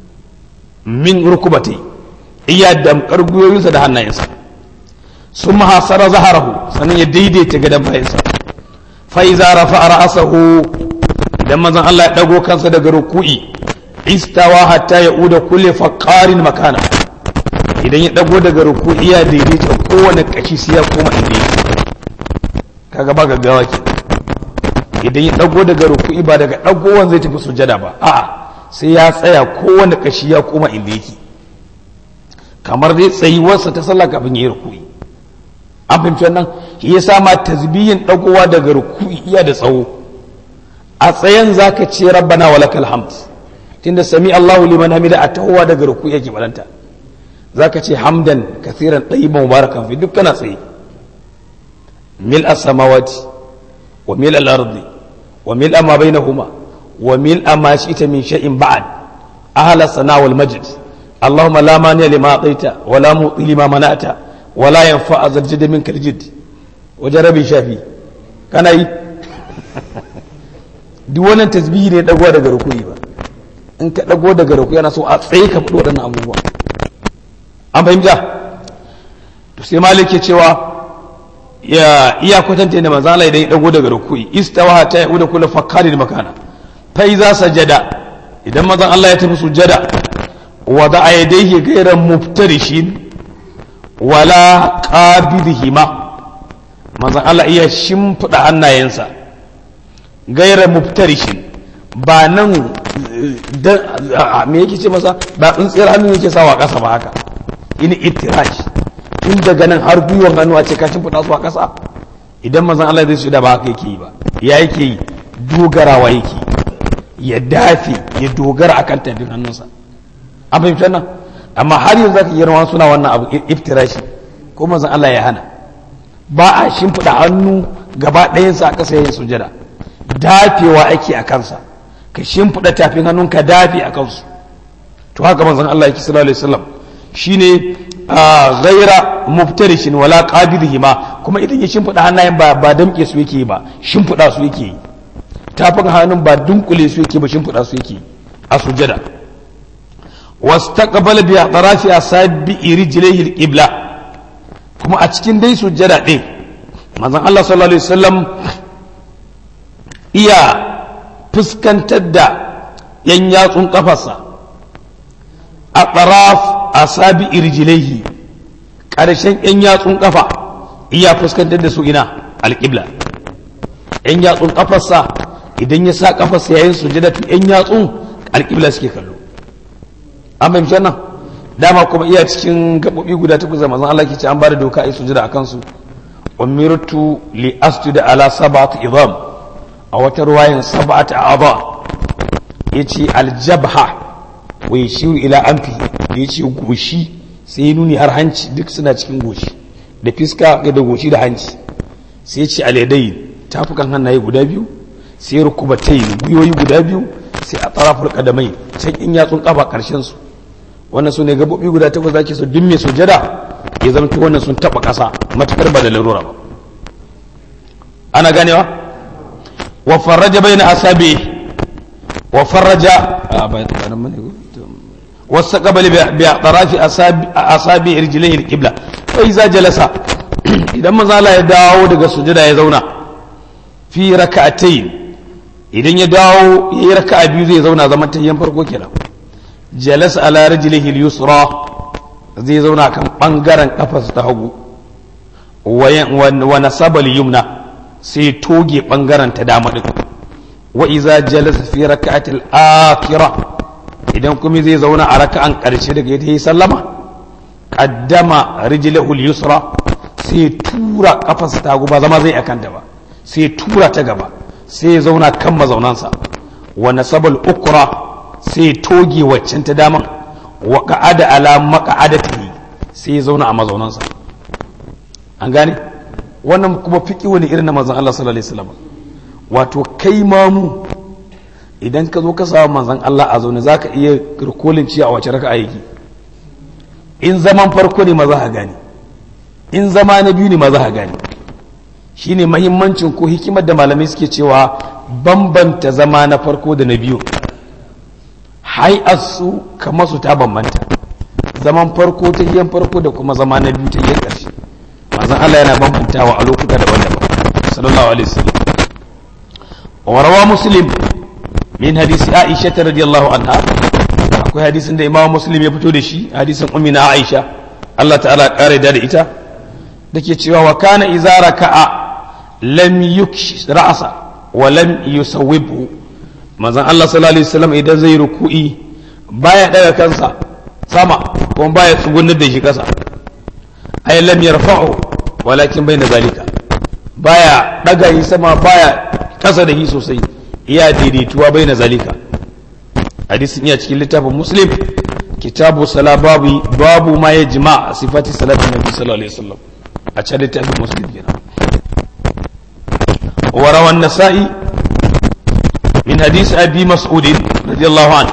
min rukubatai iya damkar gwiwoyinsa da hannayensa sun mahasara zaharahu sannan ya daidaita gadon bayansa fa'iza rafa a ra'asahu idan mazan Allah ya ɗago kansa daga ruku'i istawa hatta ya uda kulle faqarin makana idan ya dago daga ruku'i ya daidaita kowane kashi sai ya koma inda yake kaga ba gaggawa ke idan ya dago daga ruku'i ba daga dagowan zai tafi sujada ba a'a sai ya tsaya kowane kashi ya koma inda yake kamar dai tsayuwarsa ta sallah kafin ya yi ruku'i an fahimci wannan shi yasa ma tasbihin dagowa daga ruku'i iya da tsawo a tsayen zaka ce rabbana walakal hamd tunda sami Allahu liman hamida a tahowa daga ruku'i yake balanta zaka ce hamdan kathiran tayyiban mubarakan fi duk kana tsaye mil as-samawati wa mil al-ardi wa mil ma bainahuma wa mil ma shi'ta min shay'in ba'd ahla sana wal majd اللهم لا مانع لما اعطيت ولا معطي لما منعت ولا ينفع ذا الجد منك الجد وجربي شافي كان yi duk wannan tasbihi ne dago daga rukuyi ba in ka dago daga rukuyi yana so a tsaye ka fito waɗannan abubuwa an fahimta to sai malik ke cewa ya iya kwatanta da manzo Allah idan ya dago daga rukuyi istawa ta yauda kullu fakkarin makana fa iza sajada idan manzo Allah ya tafi sujada wada yadayhi ghayra muftarishin wala qabidhima manzo Allah iya shimfida hannayensa ghayra muftarishin ba nan me yake ce masa ba tsintsiyar hannu yake sawa ƙasa ba haka ini ittirash tun daga nan har gwiwar hannu a ce ka shimfiɗa su a ƙasa idan mazan Allah zai su da ba haka yake yi ba ya yake yi dogarawa yake ya dafe ya dogara akan tafin hannunsa an fahimci nan amma har yanzu zaka yi rawan suna wannan abu iftirashi ko mazan Allah ya hana ba a shimfiɗa hannu gaba ɗayansa a ƙasa yayin sujada dafewa ake a kansa ka shimfiɗa tafin hannun ka dafe a kansu to haka manzon Allah yake sallallahu alaihi wasallam shine ghaira muftarishin wala qabidhima kuma idan ya shimfiɗa hannayen ba ba damƙe su yake ba shimfiɗa su yake tafin hannun ba dunkule su yake ba shimfiɗa su yake a sujada wastaqbala bi atrafi asabi rijlihi alqibla kuma a cikin dai sujada ɗin manzon Allah sallallahu alaihi wasallam iya fuskantar da yan yatsun kafarsa a tsaraf a sabi irjilaihi ƙarshen yan yatsun kafa iya fuskantar da su ina alƙibla yan yatsun kafarsa idan ya sa kafarsa yayin sujada to yan yatsun alƙibla suke kallo an fahimci nan dama kuma iya cikin gaɓoɓi guda takwas da manzon Allah ke ce an ba da doka a yi sujada a kansu umirtu li asjuda ala sab'ati idam a wata ruwayin sab'at a'adha yace aljabha wa yashiru ila anfi yace goshi sai ya nuni har hanci duk suna cikin goshi da fiska da goshi da hanci sai yace aladai tafukan hannaye guda biyu sai rukubatai guyoyi guda biyu sai a taraful qadamai can in yatsun kafa karshen su wannan su ne gabobi guda takwas zaki so duk mai sujada ya zama wannan sun taba kasa matakar ba da larura ba ana ganewa وفرج بين أصابعه وفرج واستقبل بأطراف أصابع رجليه القبلة فإذا جلس إذا ما زال يداو دغ سجدا يزونا في ركعتين idan ya dawo ya yi raka'a biyu zai zauna zaman tayyan farko kenan jalas ala rijlihi al-yusra zai zauna kan bangaren kafarsa ta hagu wa nasaba al-yumna sai toge bangaren ta dama din wa iza jalasa fi raka'atil akhira idan kuma zai zauna a raka'an karshe daga yadda yi sallama qaddama rijlahu al-yusra sai tura kafarsa ta ba zama zai akan ta ba sai tura ta gaba sai ya zauna kan mazaunansa wa nasabal ukra sai toge waccan ta dama wa qa'ada ala maq'adatihi sai ya zauna a mazaunansa an gane wannan kuma fiƙi wani irin na manzan Allah sallallahu alaihi wasallam wato kai mamu idan ka zo ka samu manzan Allah a zaune zaka iya rikolin ciya a wace raka aiki in zaman farko ne maza ka gane in zama na biyu ne maza ka gane shine mahimmancin ko hikimar da malamai suke cewa bambanta zama na farko da na biyu su kamar su ta bambanta zaman farko ta yin farko da kuma zama na biyu ta yin ƙarshe manzon Allah yana bambantawa a lokuta daban-daban sallallahu alaihi wasallam wa rawa muslim min hadisi aisha ta radiyallahu anha akwai hadisin da imam muslim ya fito da shi hadisin ummina aisha Allah ta'ala kare da ita dake cewa wa kana idza raka'a lam yuksh ra'sa wa lam yusawwibhu manzon Allah sallallahu alaihi wasallam idan zai ruku'i baya daga kansa sama kuma baya tsugunar da shi kasa ay lam yarfa'u walakin bayna zalika baya daga yi sama baya kasa da shi sosai iya daidaituwa bayna zalika hadisin iya cikin littafin muslim kitabu sala babu babu ma ya jima sifati salatin nabi sallallahu alaihi wasallam a can littafin muslim kenan wa rawan nasa'i min hadisi abi mas'ud radiyallahu anhu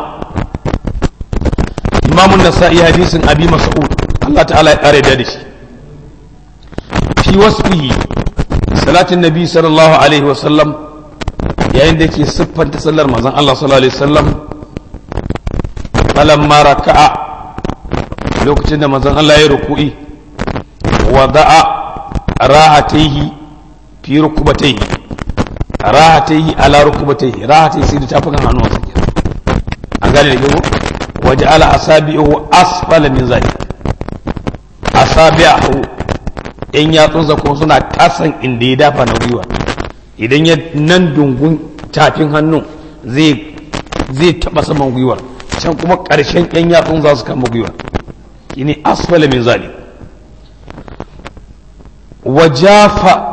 imam an-nasa'i hadisin abi mas'ud Allah ta'ala ya kare da shi fi wasfihi salatin nabi sallallahu alaihi wasallam yayin da yake siffanta sallar manzon Allah sallallahu alaihi wasallam falamma raka'a lokacin da manzon Allah ya ruku'i wada'a rahataihi fi rukubataihi rahataihi ala rukubataihi rahataihi sai da tafukan hannuwansa kenan an gane da gego waje ala asabi'uhu asfala min zalik asabi'uhu in yatsunsa kuma suna kasan inda ya dafa na gwiwa idan ya nan dungun tafin hannun zai zai taba saman gwiwar can kuma ƙarshen yan yatsun za su kama gwiwar shine asfala min zalik wajafa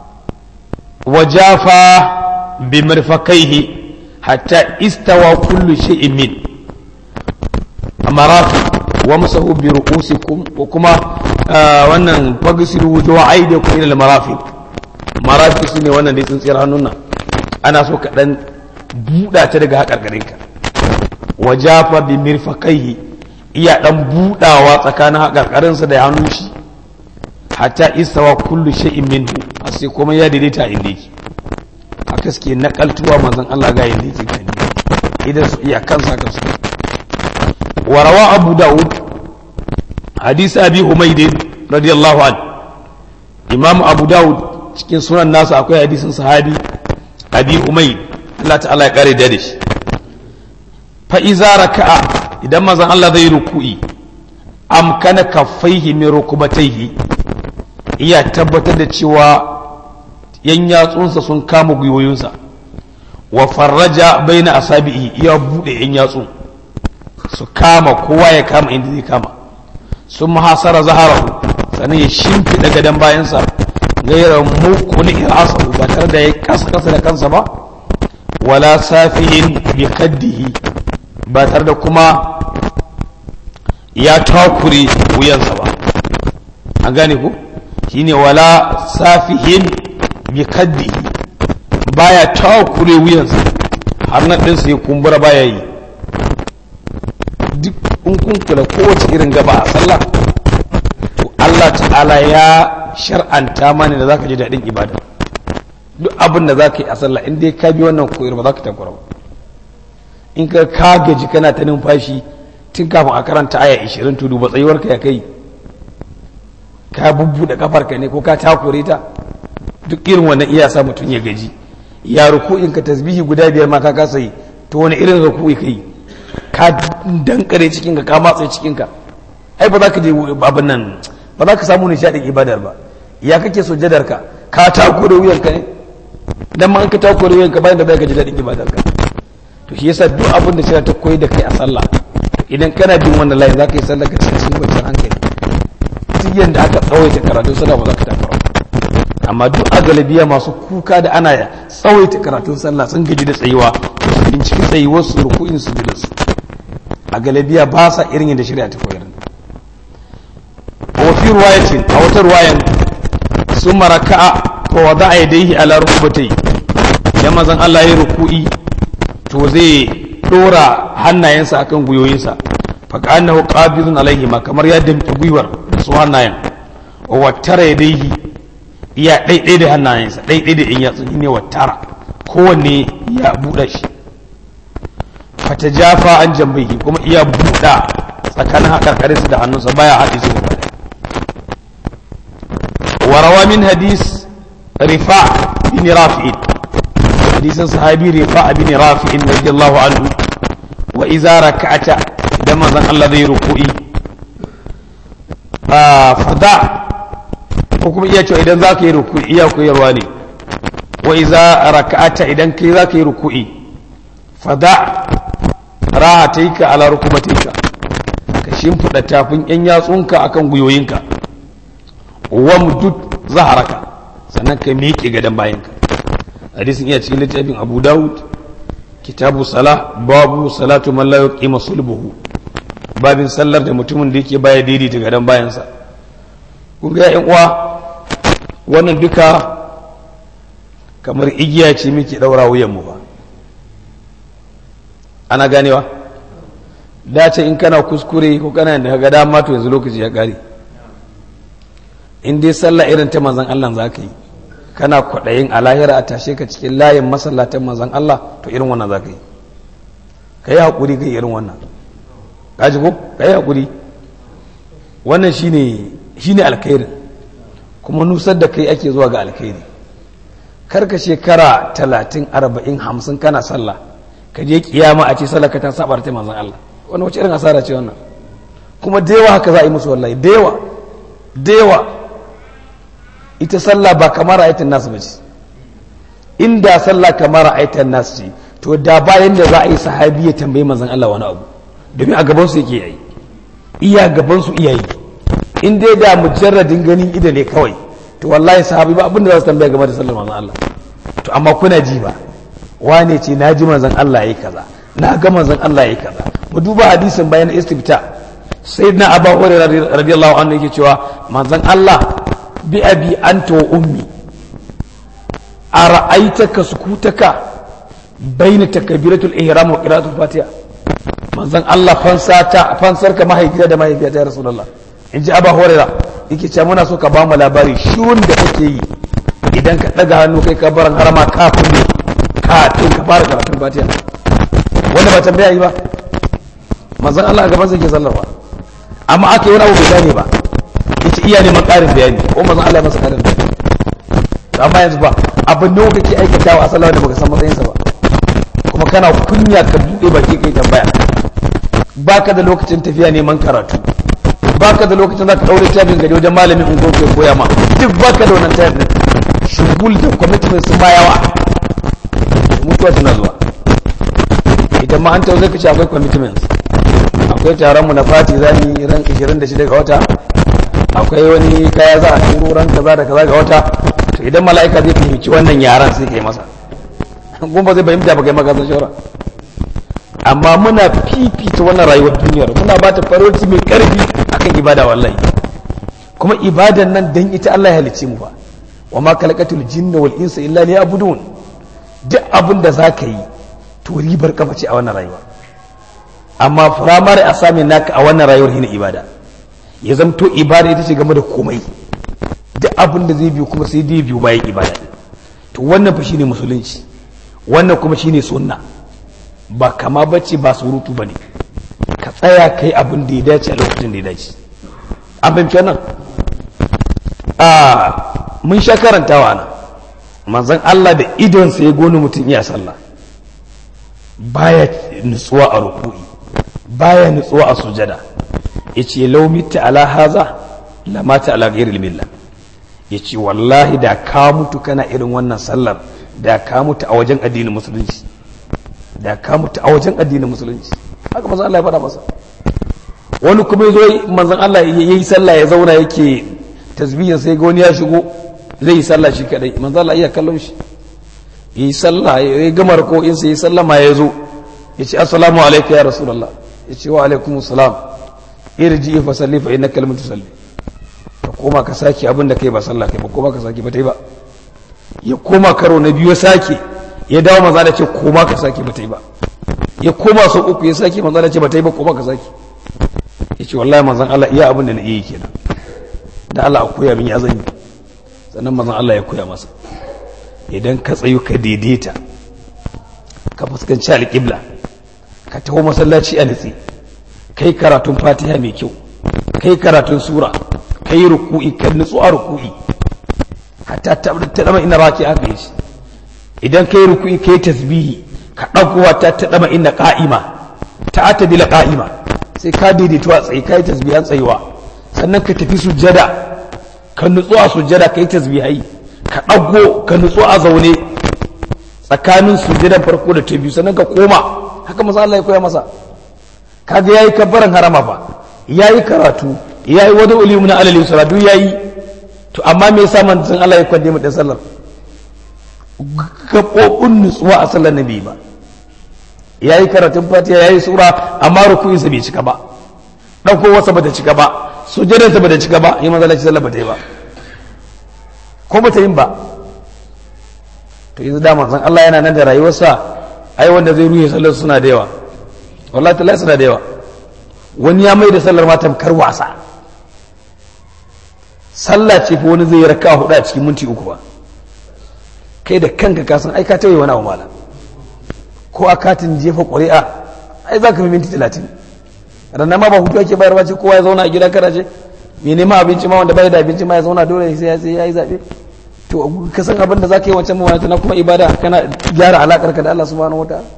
wajafa bi mirfakaihi hatta istawa kullu shay'in min marafi wa masahu bi ru'usikum wa kuma wannan fagsilu wujuha aydikum ila al-marafiq marafiq sune wannan dai tsintsiyar hannun nan ana so ka dan buɗa ta daga haƙarƙarinka wajafa bi mirfaqaihi iya dan buɗawa tsakanin haƙarƙarinsa da hannun shi hatta istawa kullu shay'in minhu sai kuma ya daidaita inda yake haka suke nakaltuwa manzon Allah ga yanda yake gani idan su iya kansa kansu وروى أبو داود حديث أبي حميد رضي الله عنه إمام أبو داود cikin sunan nasa akwai hadisin sahabi abi umayd Allah ta'ala ya kare da shi fa iza raka'a idan mazan Allah zai ruku'i amkana kaffaihi min rukubataihi iya tabbatar da cewa yan yatsunsa sun kama gwiwoyinsa wa farraja baina asabihi iya bude yan yatsun su kama kowa ya kama inda zai kama sun mahasara zaharahu sannan ya shimfiɗa gadon bayansa gairar mukuni irasahu ba tare da ya kasa kasa da kansa ba wala safihin bi kaddihi ba tare da kuma ya takure wuyansa ba an gane ku shine wala safihin bi kaddihi baya takure wuyansa har na ɗinsa ya kumbura baya yi duk in kun kula kowace irin gaba a sallah to Allah ta'ala ya shar'anta mani da zaka ji daɗin ibada duk abin da zaka yi a sallah in dai ka bi wannan koyar ba za ka takura ba in ka ka gaji kana ta numfashi tun kafin a karanta aya 20 to duba tsayuwar ka ya kai ka bubbuɗe kafar ka ne ko ka takure ta duk irin wannan iya sa mutum ya gaji ya ruku'in ka tasbihi guda biyar ma ka kasa yi to wani irin ruku'i kai ka dankare cikinka ka matsa cikinka ai ba za ka je abin nan ba za ka samu nishaɗin ibadar ba ya kake sujjadar ka ka takure wuyanka ne dan ma an ka takure wuyanka bayan da bai ka ji daɗin ibadar ka to shi yasa duk abin da shi ta koyi da kai a sallah idan kana bin wannan layin za ka yi sallah ka cikin cikin kwanciyar hankali duk yanda aka tsawaita karatun sallah ba za ka takura amma duk a galibiya masu kuka da ana tsawaita karatun sallah sun gaji da tsayuwa su binciki tsayuwar su ruku'in su da su a galibiya ba sa irin yadda shari'a ta koyar wa fi ruwayatin a wata ruwayan sun maraka'a fa wada a yadaihi ala rukubatai idan mazan Allah ya ruku'i to zai dora hannayensa akan gwiwoyinsa fa ka annahu qabidun alaihi ma kamar ya damfi gwiwar da su hannayen wa wattara yadaihi iya ɗaiɗai da hannayensa ɗaiɗai da in yatsu ne wattara kowanne ya buɗe shi fata jafa an jambaiki kuma iya buɗa tsakanin haƙarƙarinsa da hannunsa baya haɗe su gaba warawa min hadis rifa bin rafi'in hadisin sahabi rifa bin rafi radiyallahu anhu wa iza raka'ata idan manzon Allah zai ruku'i a fada ko kuma iya cewa idan zaka yi ruku'i iya koyarwa ne wa iza raka'ata idan kai zaka yi ruku'i fada rahataika ala rukubatika ka shimfida tafin yan yatsunka akan guyoyinka wamdud zaharaka sannan ka miƙe gadon bayanka hadisin iya cikin littafin abu dawud kitabu sala babu salatu man la yuqima sulbuhu babin sallar da mutumin da yake baya daidaita gadon bayansa kun ga yan uwa wannan duka kamar igiya ce muke daura wuyan mu ba ana ganewa dace in kana kuskure ko kana da ga dama to yanzu lokaci ya kare in dai sallah irin ta manzon Allah za ka yi kana kwaɗayin a lahira a tashe ka cikin layin masallatan manzon Allah to irin wannan za ka yi ka yi haƙuri ka yi irin wannan kaji ko ka yi haƙuri wannan shine shine alkhairin kuma nusar da kai ake zuwa ga alkhairi kar ka shekara talatin arba'in hamsin kana sallah ka je kiyama a ce sallah ka ta saba ta manzon Allah wannan wace irin asara ce wannan kuma da yawa haka za a yi musu wallahi da yawa da yawa ita sallah ba kamar ayatan nasu ba ce inda sallah kamar ayatan nasu ce to da bayan da za a yi sahabi ya tambayi manzon Allah wani abu domin a gaban su yake yayi iya gaban su iya yi in dai da mujarradin ganin ido ne kawai to wallahi sahabi ba abinda za su tambaya game da sallar manzon Allah to amma kuna ji ba wane ce na ji manzon Allah yayi kaza na ga manzon Allah yayi kaza mu duba hadisin bayan istifta sayyidina abu hurairah radiyallahu anhu yake cewa manzon Allah bi abi anta wa ummi ara'aitaka sukutaka baina takbiratul ihram wa qira'atul fatiha manzon Allah fansata fansarka mahaifiya da mahaifiya ta rasulullah in ji abu hurairah yake cewa muna so ka ba mu labari shirun da kake yi idan ka daga hannu kai ka baran harama kafin ne kafin ka fara karatun fatiha wanda ba tambaya yi ba manzon Allah a gaban sa ke sallarwa amma aka yi wani abu bai gane ba yace iya neman ƙarin bayani ko manzon Allah ya masa ƙarin bayani amma yanzu ba abin da kake aikatawa a sallah da baka san matsayinsa ba kuma kana kunya ka buɗe baki kai tambaya baka da lokacin tafiya neman karatu baka da lokacin za ka ɗaure tabin gari wajen malamin ungo ke koya ma duk baka da wannan tayar din shugul da commitment sun ma yawa mutuwa tana zuwa idan ma an tawo zai kace akwai commitments akwai taron mu na fati za mu yi ran 26 ga wata akwai wani kaya za a turo ran kaza da kaza ga wata to idan mala'ika zai fahimci wannan yaran sai kai masa kuma zai fahimta ba kai maka san shawara amma muna fifita wannan rayuwar duniyar muna ba ta farauci mai karfi akan ibada wallahi kuma ibadan nan dan ita Allah ya halicce mu ba wa ma khalaqatul jinna wal insa illa liya'budun duk abin da zaka yi to ribar kafa ce a wannan rayuwa amma firamare a sami naka a wannan rayuwar hina ibada ya zamto ibada ita ce game da komai duk abin da zai biyu kuma sai dai biyu bayan ibada to wannan fa shine musulunci wannan kuma shine sunna ba kama bace ba surutu bane ka tsaya kai abin da ya dace a lokacin da ya dace an fahimci wannan a mun sha karantawa na manzon Allah da idon sa ya goni mutum iya sallah baya nutsuwa a ruku'i baya nutsuwa a sujada yace law mitta ala haza la mata ala ghairi millah yace wallahi da ka mutu kana irin wannan sallar da ka mutu a wajen addinin musulunci da ka mutu a wajen addinin musulunci haka manzon Allah ya faɗa masa wani kuma yazo manzon Allah yayi sallah ya zauna yake tasbihin sai ga wani ya shigo zai yi sallah shi kadai manzon Allah iya kallon shi yi sallah ya gama ko in sai sallama ya zo ya ce assalamu alaika ya rasulullah ya ce wa alaikum salam irji fa salli fa innaka lam tusalli ka koma ka saki abin da kai ba sallah kai ba koma ka saki ba tai ba ya koma karo na biyu ya sake ya dawo maza da ce koma ka saki ba tai ba ya koma sau uku ya saki maza da ce ba tai ba koma ka saki ya ce wallahi manzon Allah iya abin da na iya kenan da Allah a koya min ya zan yi sannan manzon Allah ya koya masa idan ka tsayu ka daidaita ka fuskanci alƙibla ka taho masallaci a nitsi kai karatun fatiha mai kyau kai karatun sura kai ruku'i ka nutsu a ruku'i hatta ta dama ina raki aka yi idan kai ruku'i kai tasbihi ka ɗagowa ta ta dama inna qa'ima ta atadila qa'ima sai ka daidaito a tsaye kai tasbihan tsayuwa sannan ka tafi sujjada ka nutsu a sujjada kai tasbihai ka ɗago ka nutsu a zaune tsakanin sujjadan farko da ta biyu sannan ka koma haka masa Allah ya koya masa kaga yayi kabbaran harama fa yayi karatu yayi wada ulimu na alal yusra duk yayi to amma me yasa manzon Allah ya kwande mu da sallar gabobin nutsuwa a sallar nabi ba yayi karatun fatiha yayi sura amma ruku'in sa bai cika ba dauko wasa bata cika ba sujjadan sa bata cika ba yi manzon sallar bata yi ba ko bata yin ba to yanzu da manzon Allah yana nan da rayuwarsa ai wanda zai ruhe sallar suna da yawa wallahi tallahi suna da yawa wani ya mai da sallar ma tamkar wasa sallah ce fa wani zai yi raka hudu a cikin minti uku ba kai da kanka ka san ai ka tawaye wani abu mala ko a katin jefa ƙuri'a ai za ka fi minti talatin ranar ma ba hutu ake bayarwa ce kowa ya zauna a gida kada ce mai neman abinci ma wanda bai da abinci ma ya zauna dole sai ya yi zaɓe to ka san abin da za ka yi wancan mawana na kuma ibada kana gyara alaƙar ka da Allah subhanahu wa ta'ala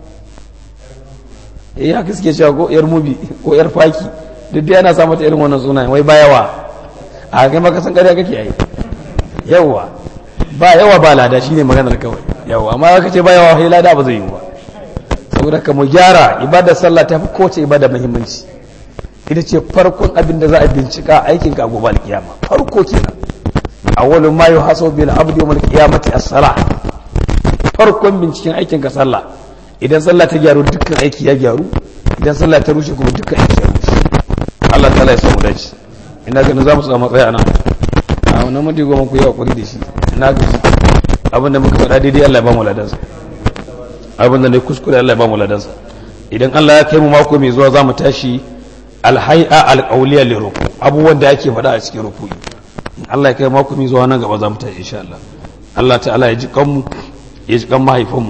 eh haka suke cewa ko yar mubi ko yar faki duk dai ana sa mata irin wannan sunayen wai ba yawa a kai maka san ƙarya kake yi yawa ba yawa ba lada shine maganar kawai yawa amma ka ce ba yawa sai lada ba zai yi ba saboda ka mu gyara ibada sallah ta fi kowace ibada muhimmanci ita ce farkon abin da za a bincika aikin ka gobe alkiyama farko kenan awwalu ma yuhasabu bil abdi yawm al-qiyamati as-salah farkon binciken aikin ka sallah idan sallah ta gyaru dukkan aiki ya gyaru idan sallah ta rushe kuma dukkan aiki ya rushe Allah ta ya samu dace ina ganin za mu samu matsaya nan a wannan mutu goma ku yi hakuri da shi ina ga abin da muka faɗa daidai Allah ya ba mu ladansa abin da ne kuskure Allah ya ba mu ladansa idan Allah ya kai mu mako mai zuwa za mu tashi alhai'a alqawliya li ruku abubuwan da ake faɗa a cikin ruku'i Allah ya kai mako mai zuwa nan gaba za mu tashi insha Allah Allah ta'ala ya ji kanmu ya ji kan mahaifanmu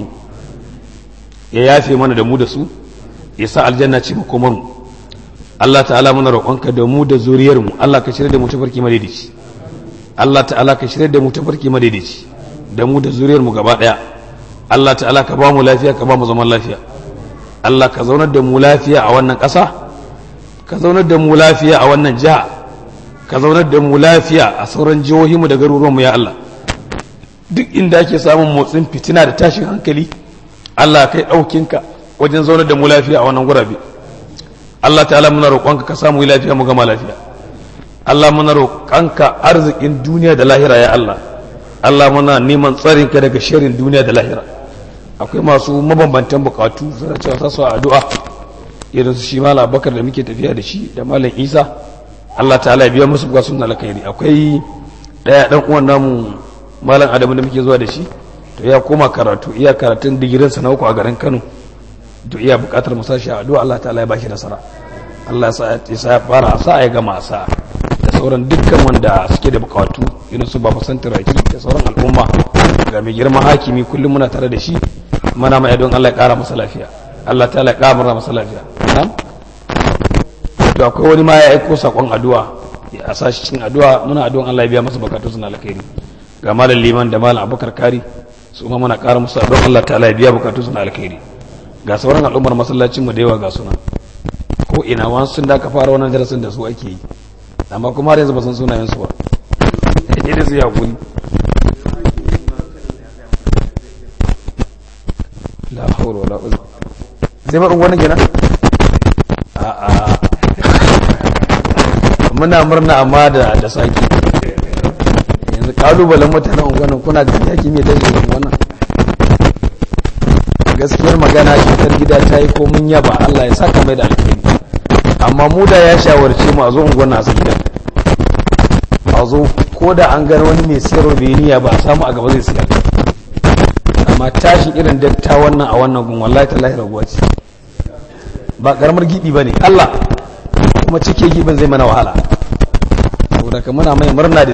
ya yafe mana da mu da su ya sa aljanna ce makomar mu Allah ta'ala muna roƙonka da mu da zuriyar mu Allah ka shirya da mu tafarki madaidaici Allah ta'ala ka shirya da mu tafarki madaidaici da mu da zuriyar mu gaba daya Allah ta'ala ka ba mu lafiya ka ba mu zaman lafiya Allah ka zaunar da mu lafiya a wannan ƙasa ka zaunar da mu lafiya a wannan jiha ka zaunar da mu lafiya a sauran jihohinmu da garuruwanmu ya Allah duk inda ake samun motsin fitina da tashin hankali Allah kai ɗaukinka wajen zaunar da mu lafiya a wannan gurabe Allah ta'ala muna roƙonka ka samu lafiya mu gama lafiya Allah muna roƙonka arzikin duniya da lahira ya Allah Allah muna neman tsarinka daga shirin duniya da lahira akwai masu mabambantan bukatu suna cewa sa su addu'a irin su shi malam Abubakar da muke tafiya da shi da malam Isa Allah ta'ala ya biya musu bukatun alkhairi akwai daya dan uwan namu malam Adamu da muke zuwa da shi to ya koma karatu iya karatun digirin sa na uku a garin Kano to iya bukatar mu sashi addu'a Allah ta'ala ya bashi nasara Allah ya sa ya fara sa ya gama sa da sauran dukkan wanda suke da bukatu irin su baba santiraki da sauran al'umma ga mai girman hakimi kullum muna tare da shi mana mai don Allah ya kara masa lafiya Allah ta'ala ya kara masa lafiya na'am to akwai wani ma ya aiko sakon addu'a a sashi cikin addu'a muna addu'an Allah ya biya masa bukatu suna alkhairi ga malam liman da malam abubakar kari su ma muna kara musu addu'an Allah ta'ala ya biya bukatu suna alkhairi ga sauran al'ummar masallacin mu da yawa ga suna ko ina wani sun da ka fara wannan darasin da su ake yi amma kuma har yanzu ba san sunayen su ba sai da su ya kuri la hawla wala quwwata zai ba wannan kenan a a muna murna amma da da saki yanzu kalubalen mutanen unguwannin kuna ga yaki mai tashi wannan gaskiyar magana cutar gida ta yi ko mun yaba Allah ya saka mai da alkhairi amma mu da ya shawarce mu a zo unguwar nasu gida a zo ko da an gani wani mai sayarwa bai niyya ba a samu a gaba zai siya amma tashin irin dakta wannan a wannan gun wallahi tallahi raguwa ce ba karamar gibi ba ne Allah kuma cike gibin zai mana wahala saboda ka muna mai murna da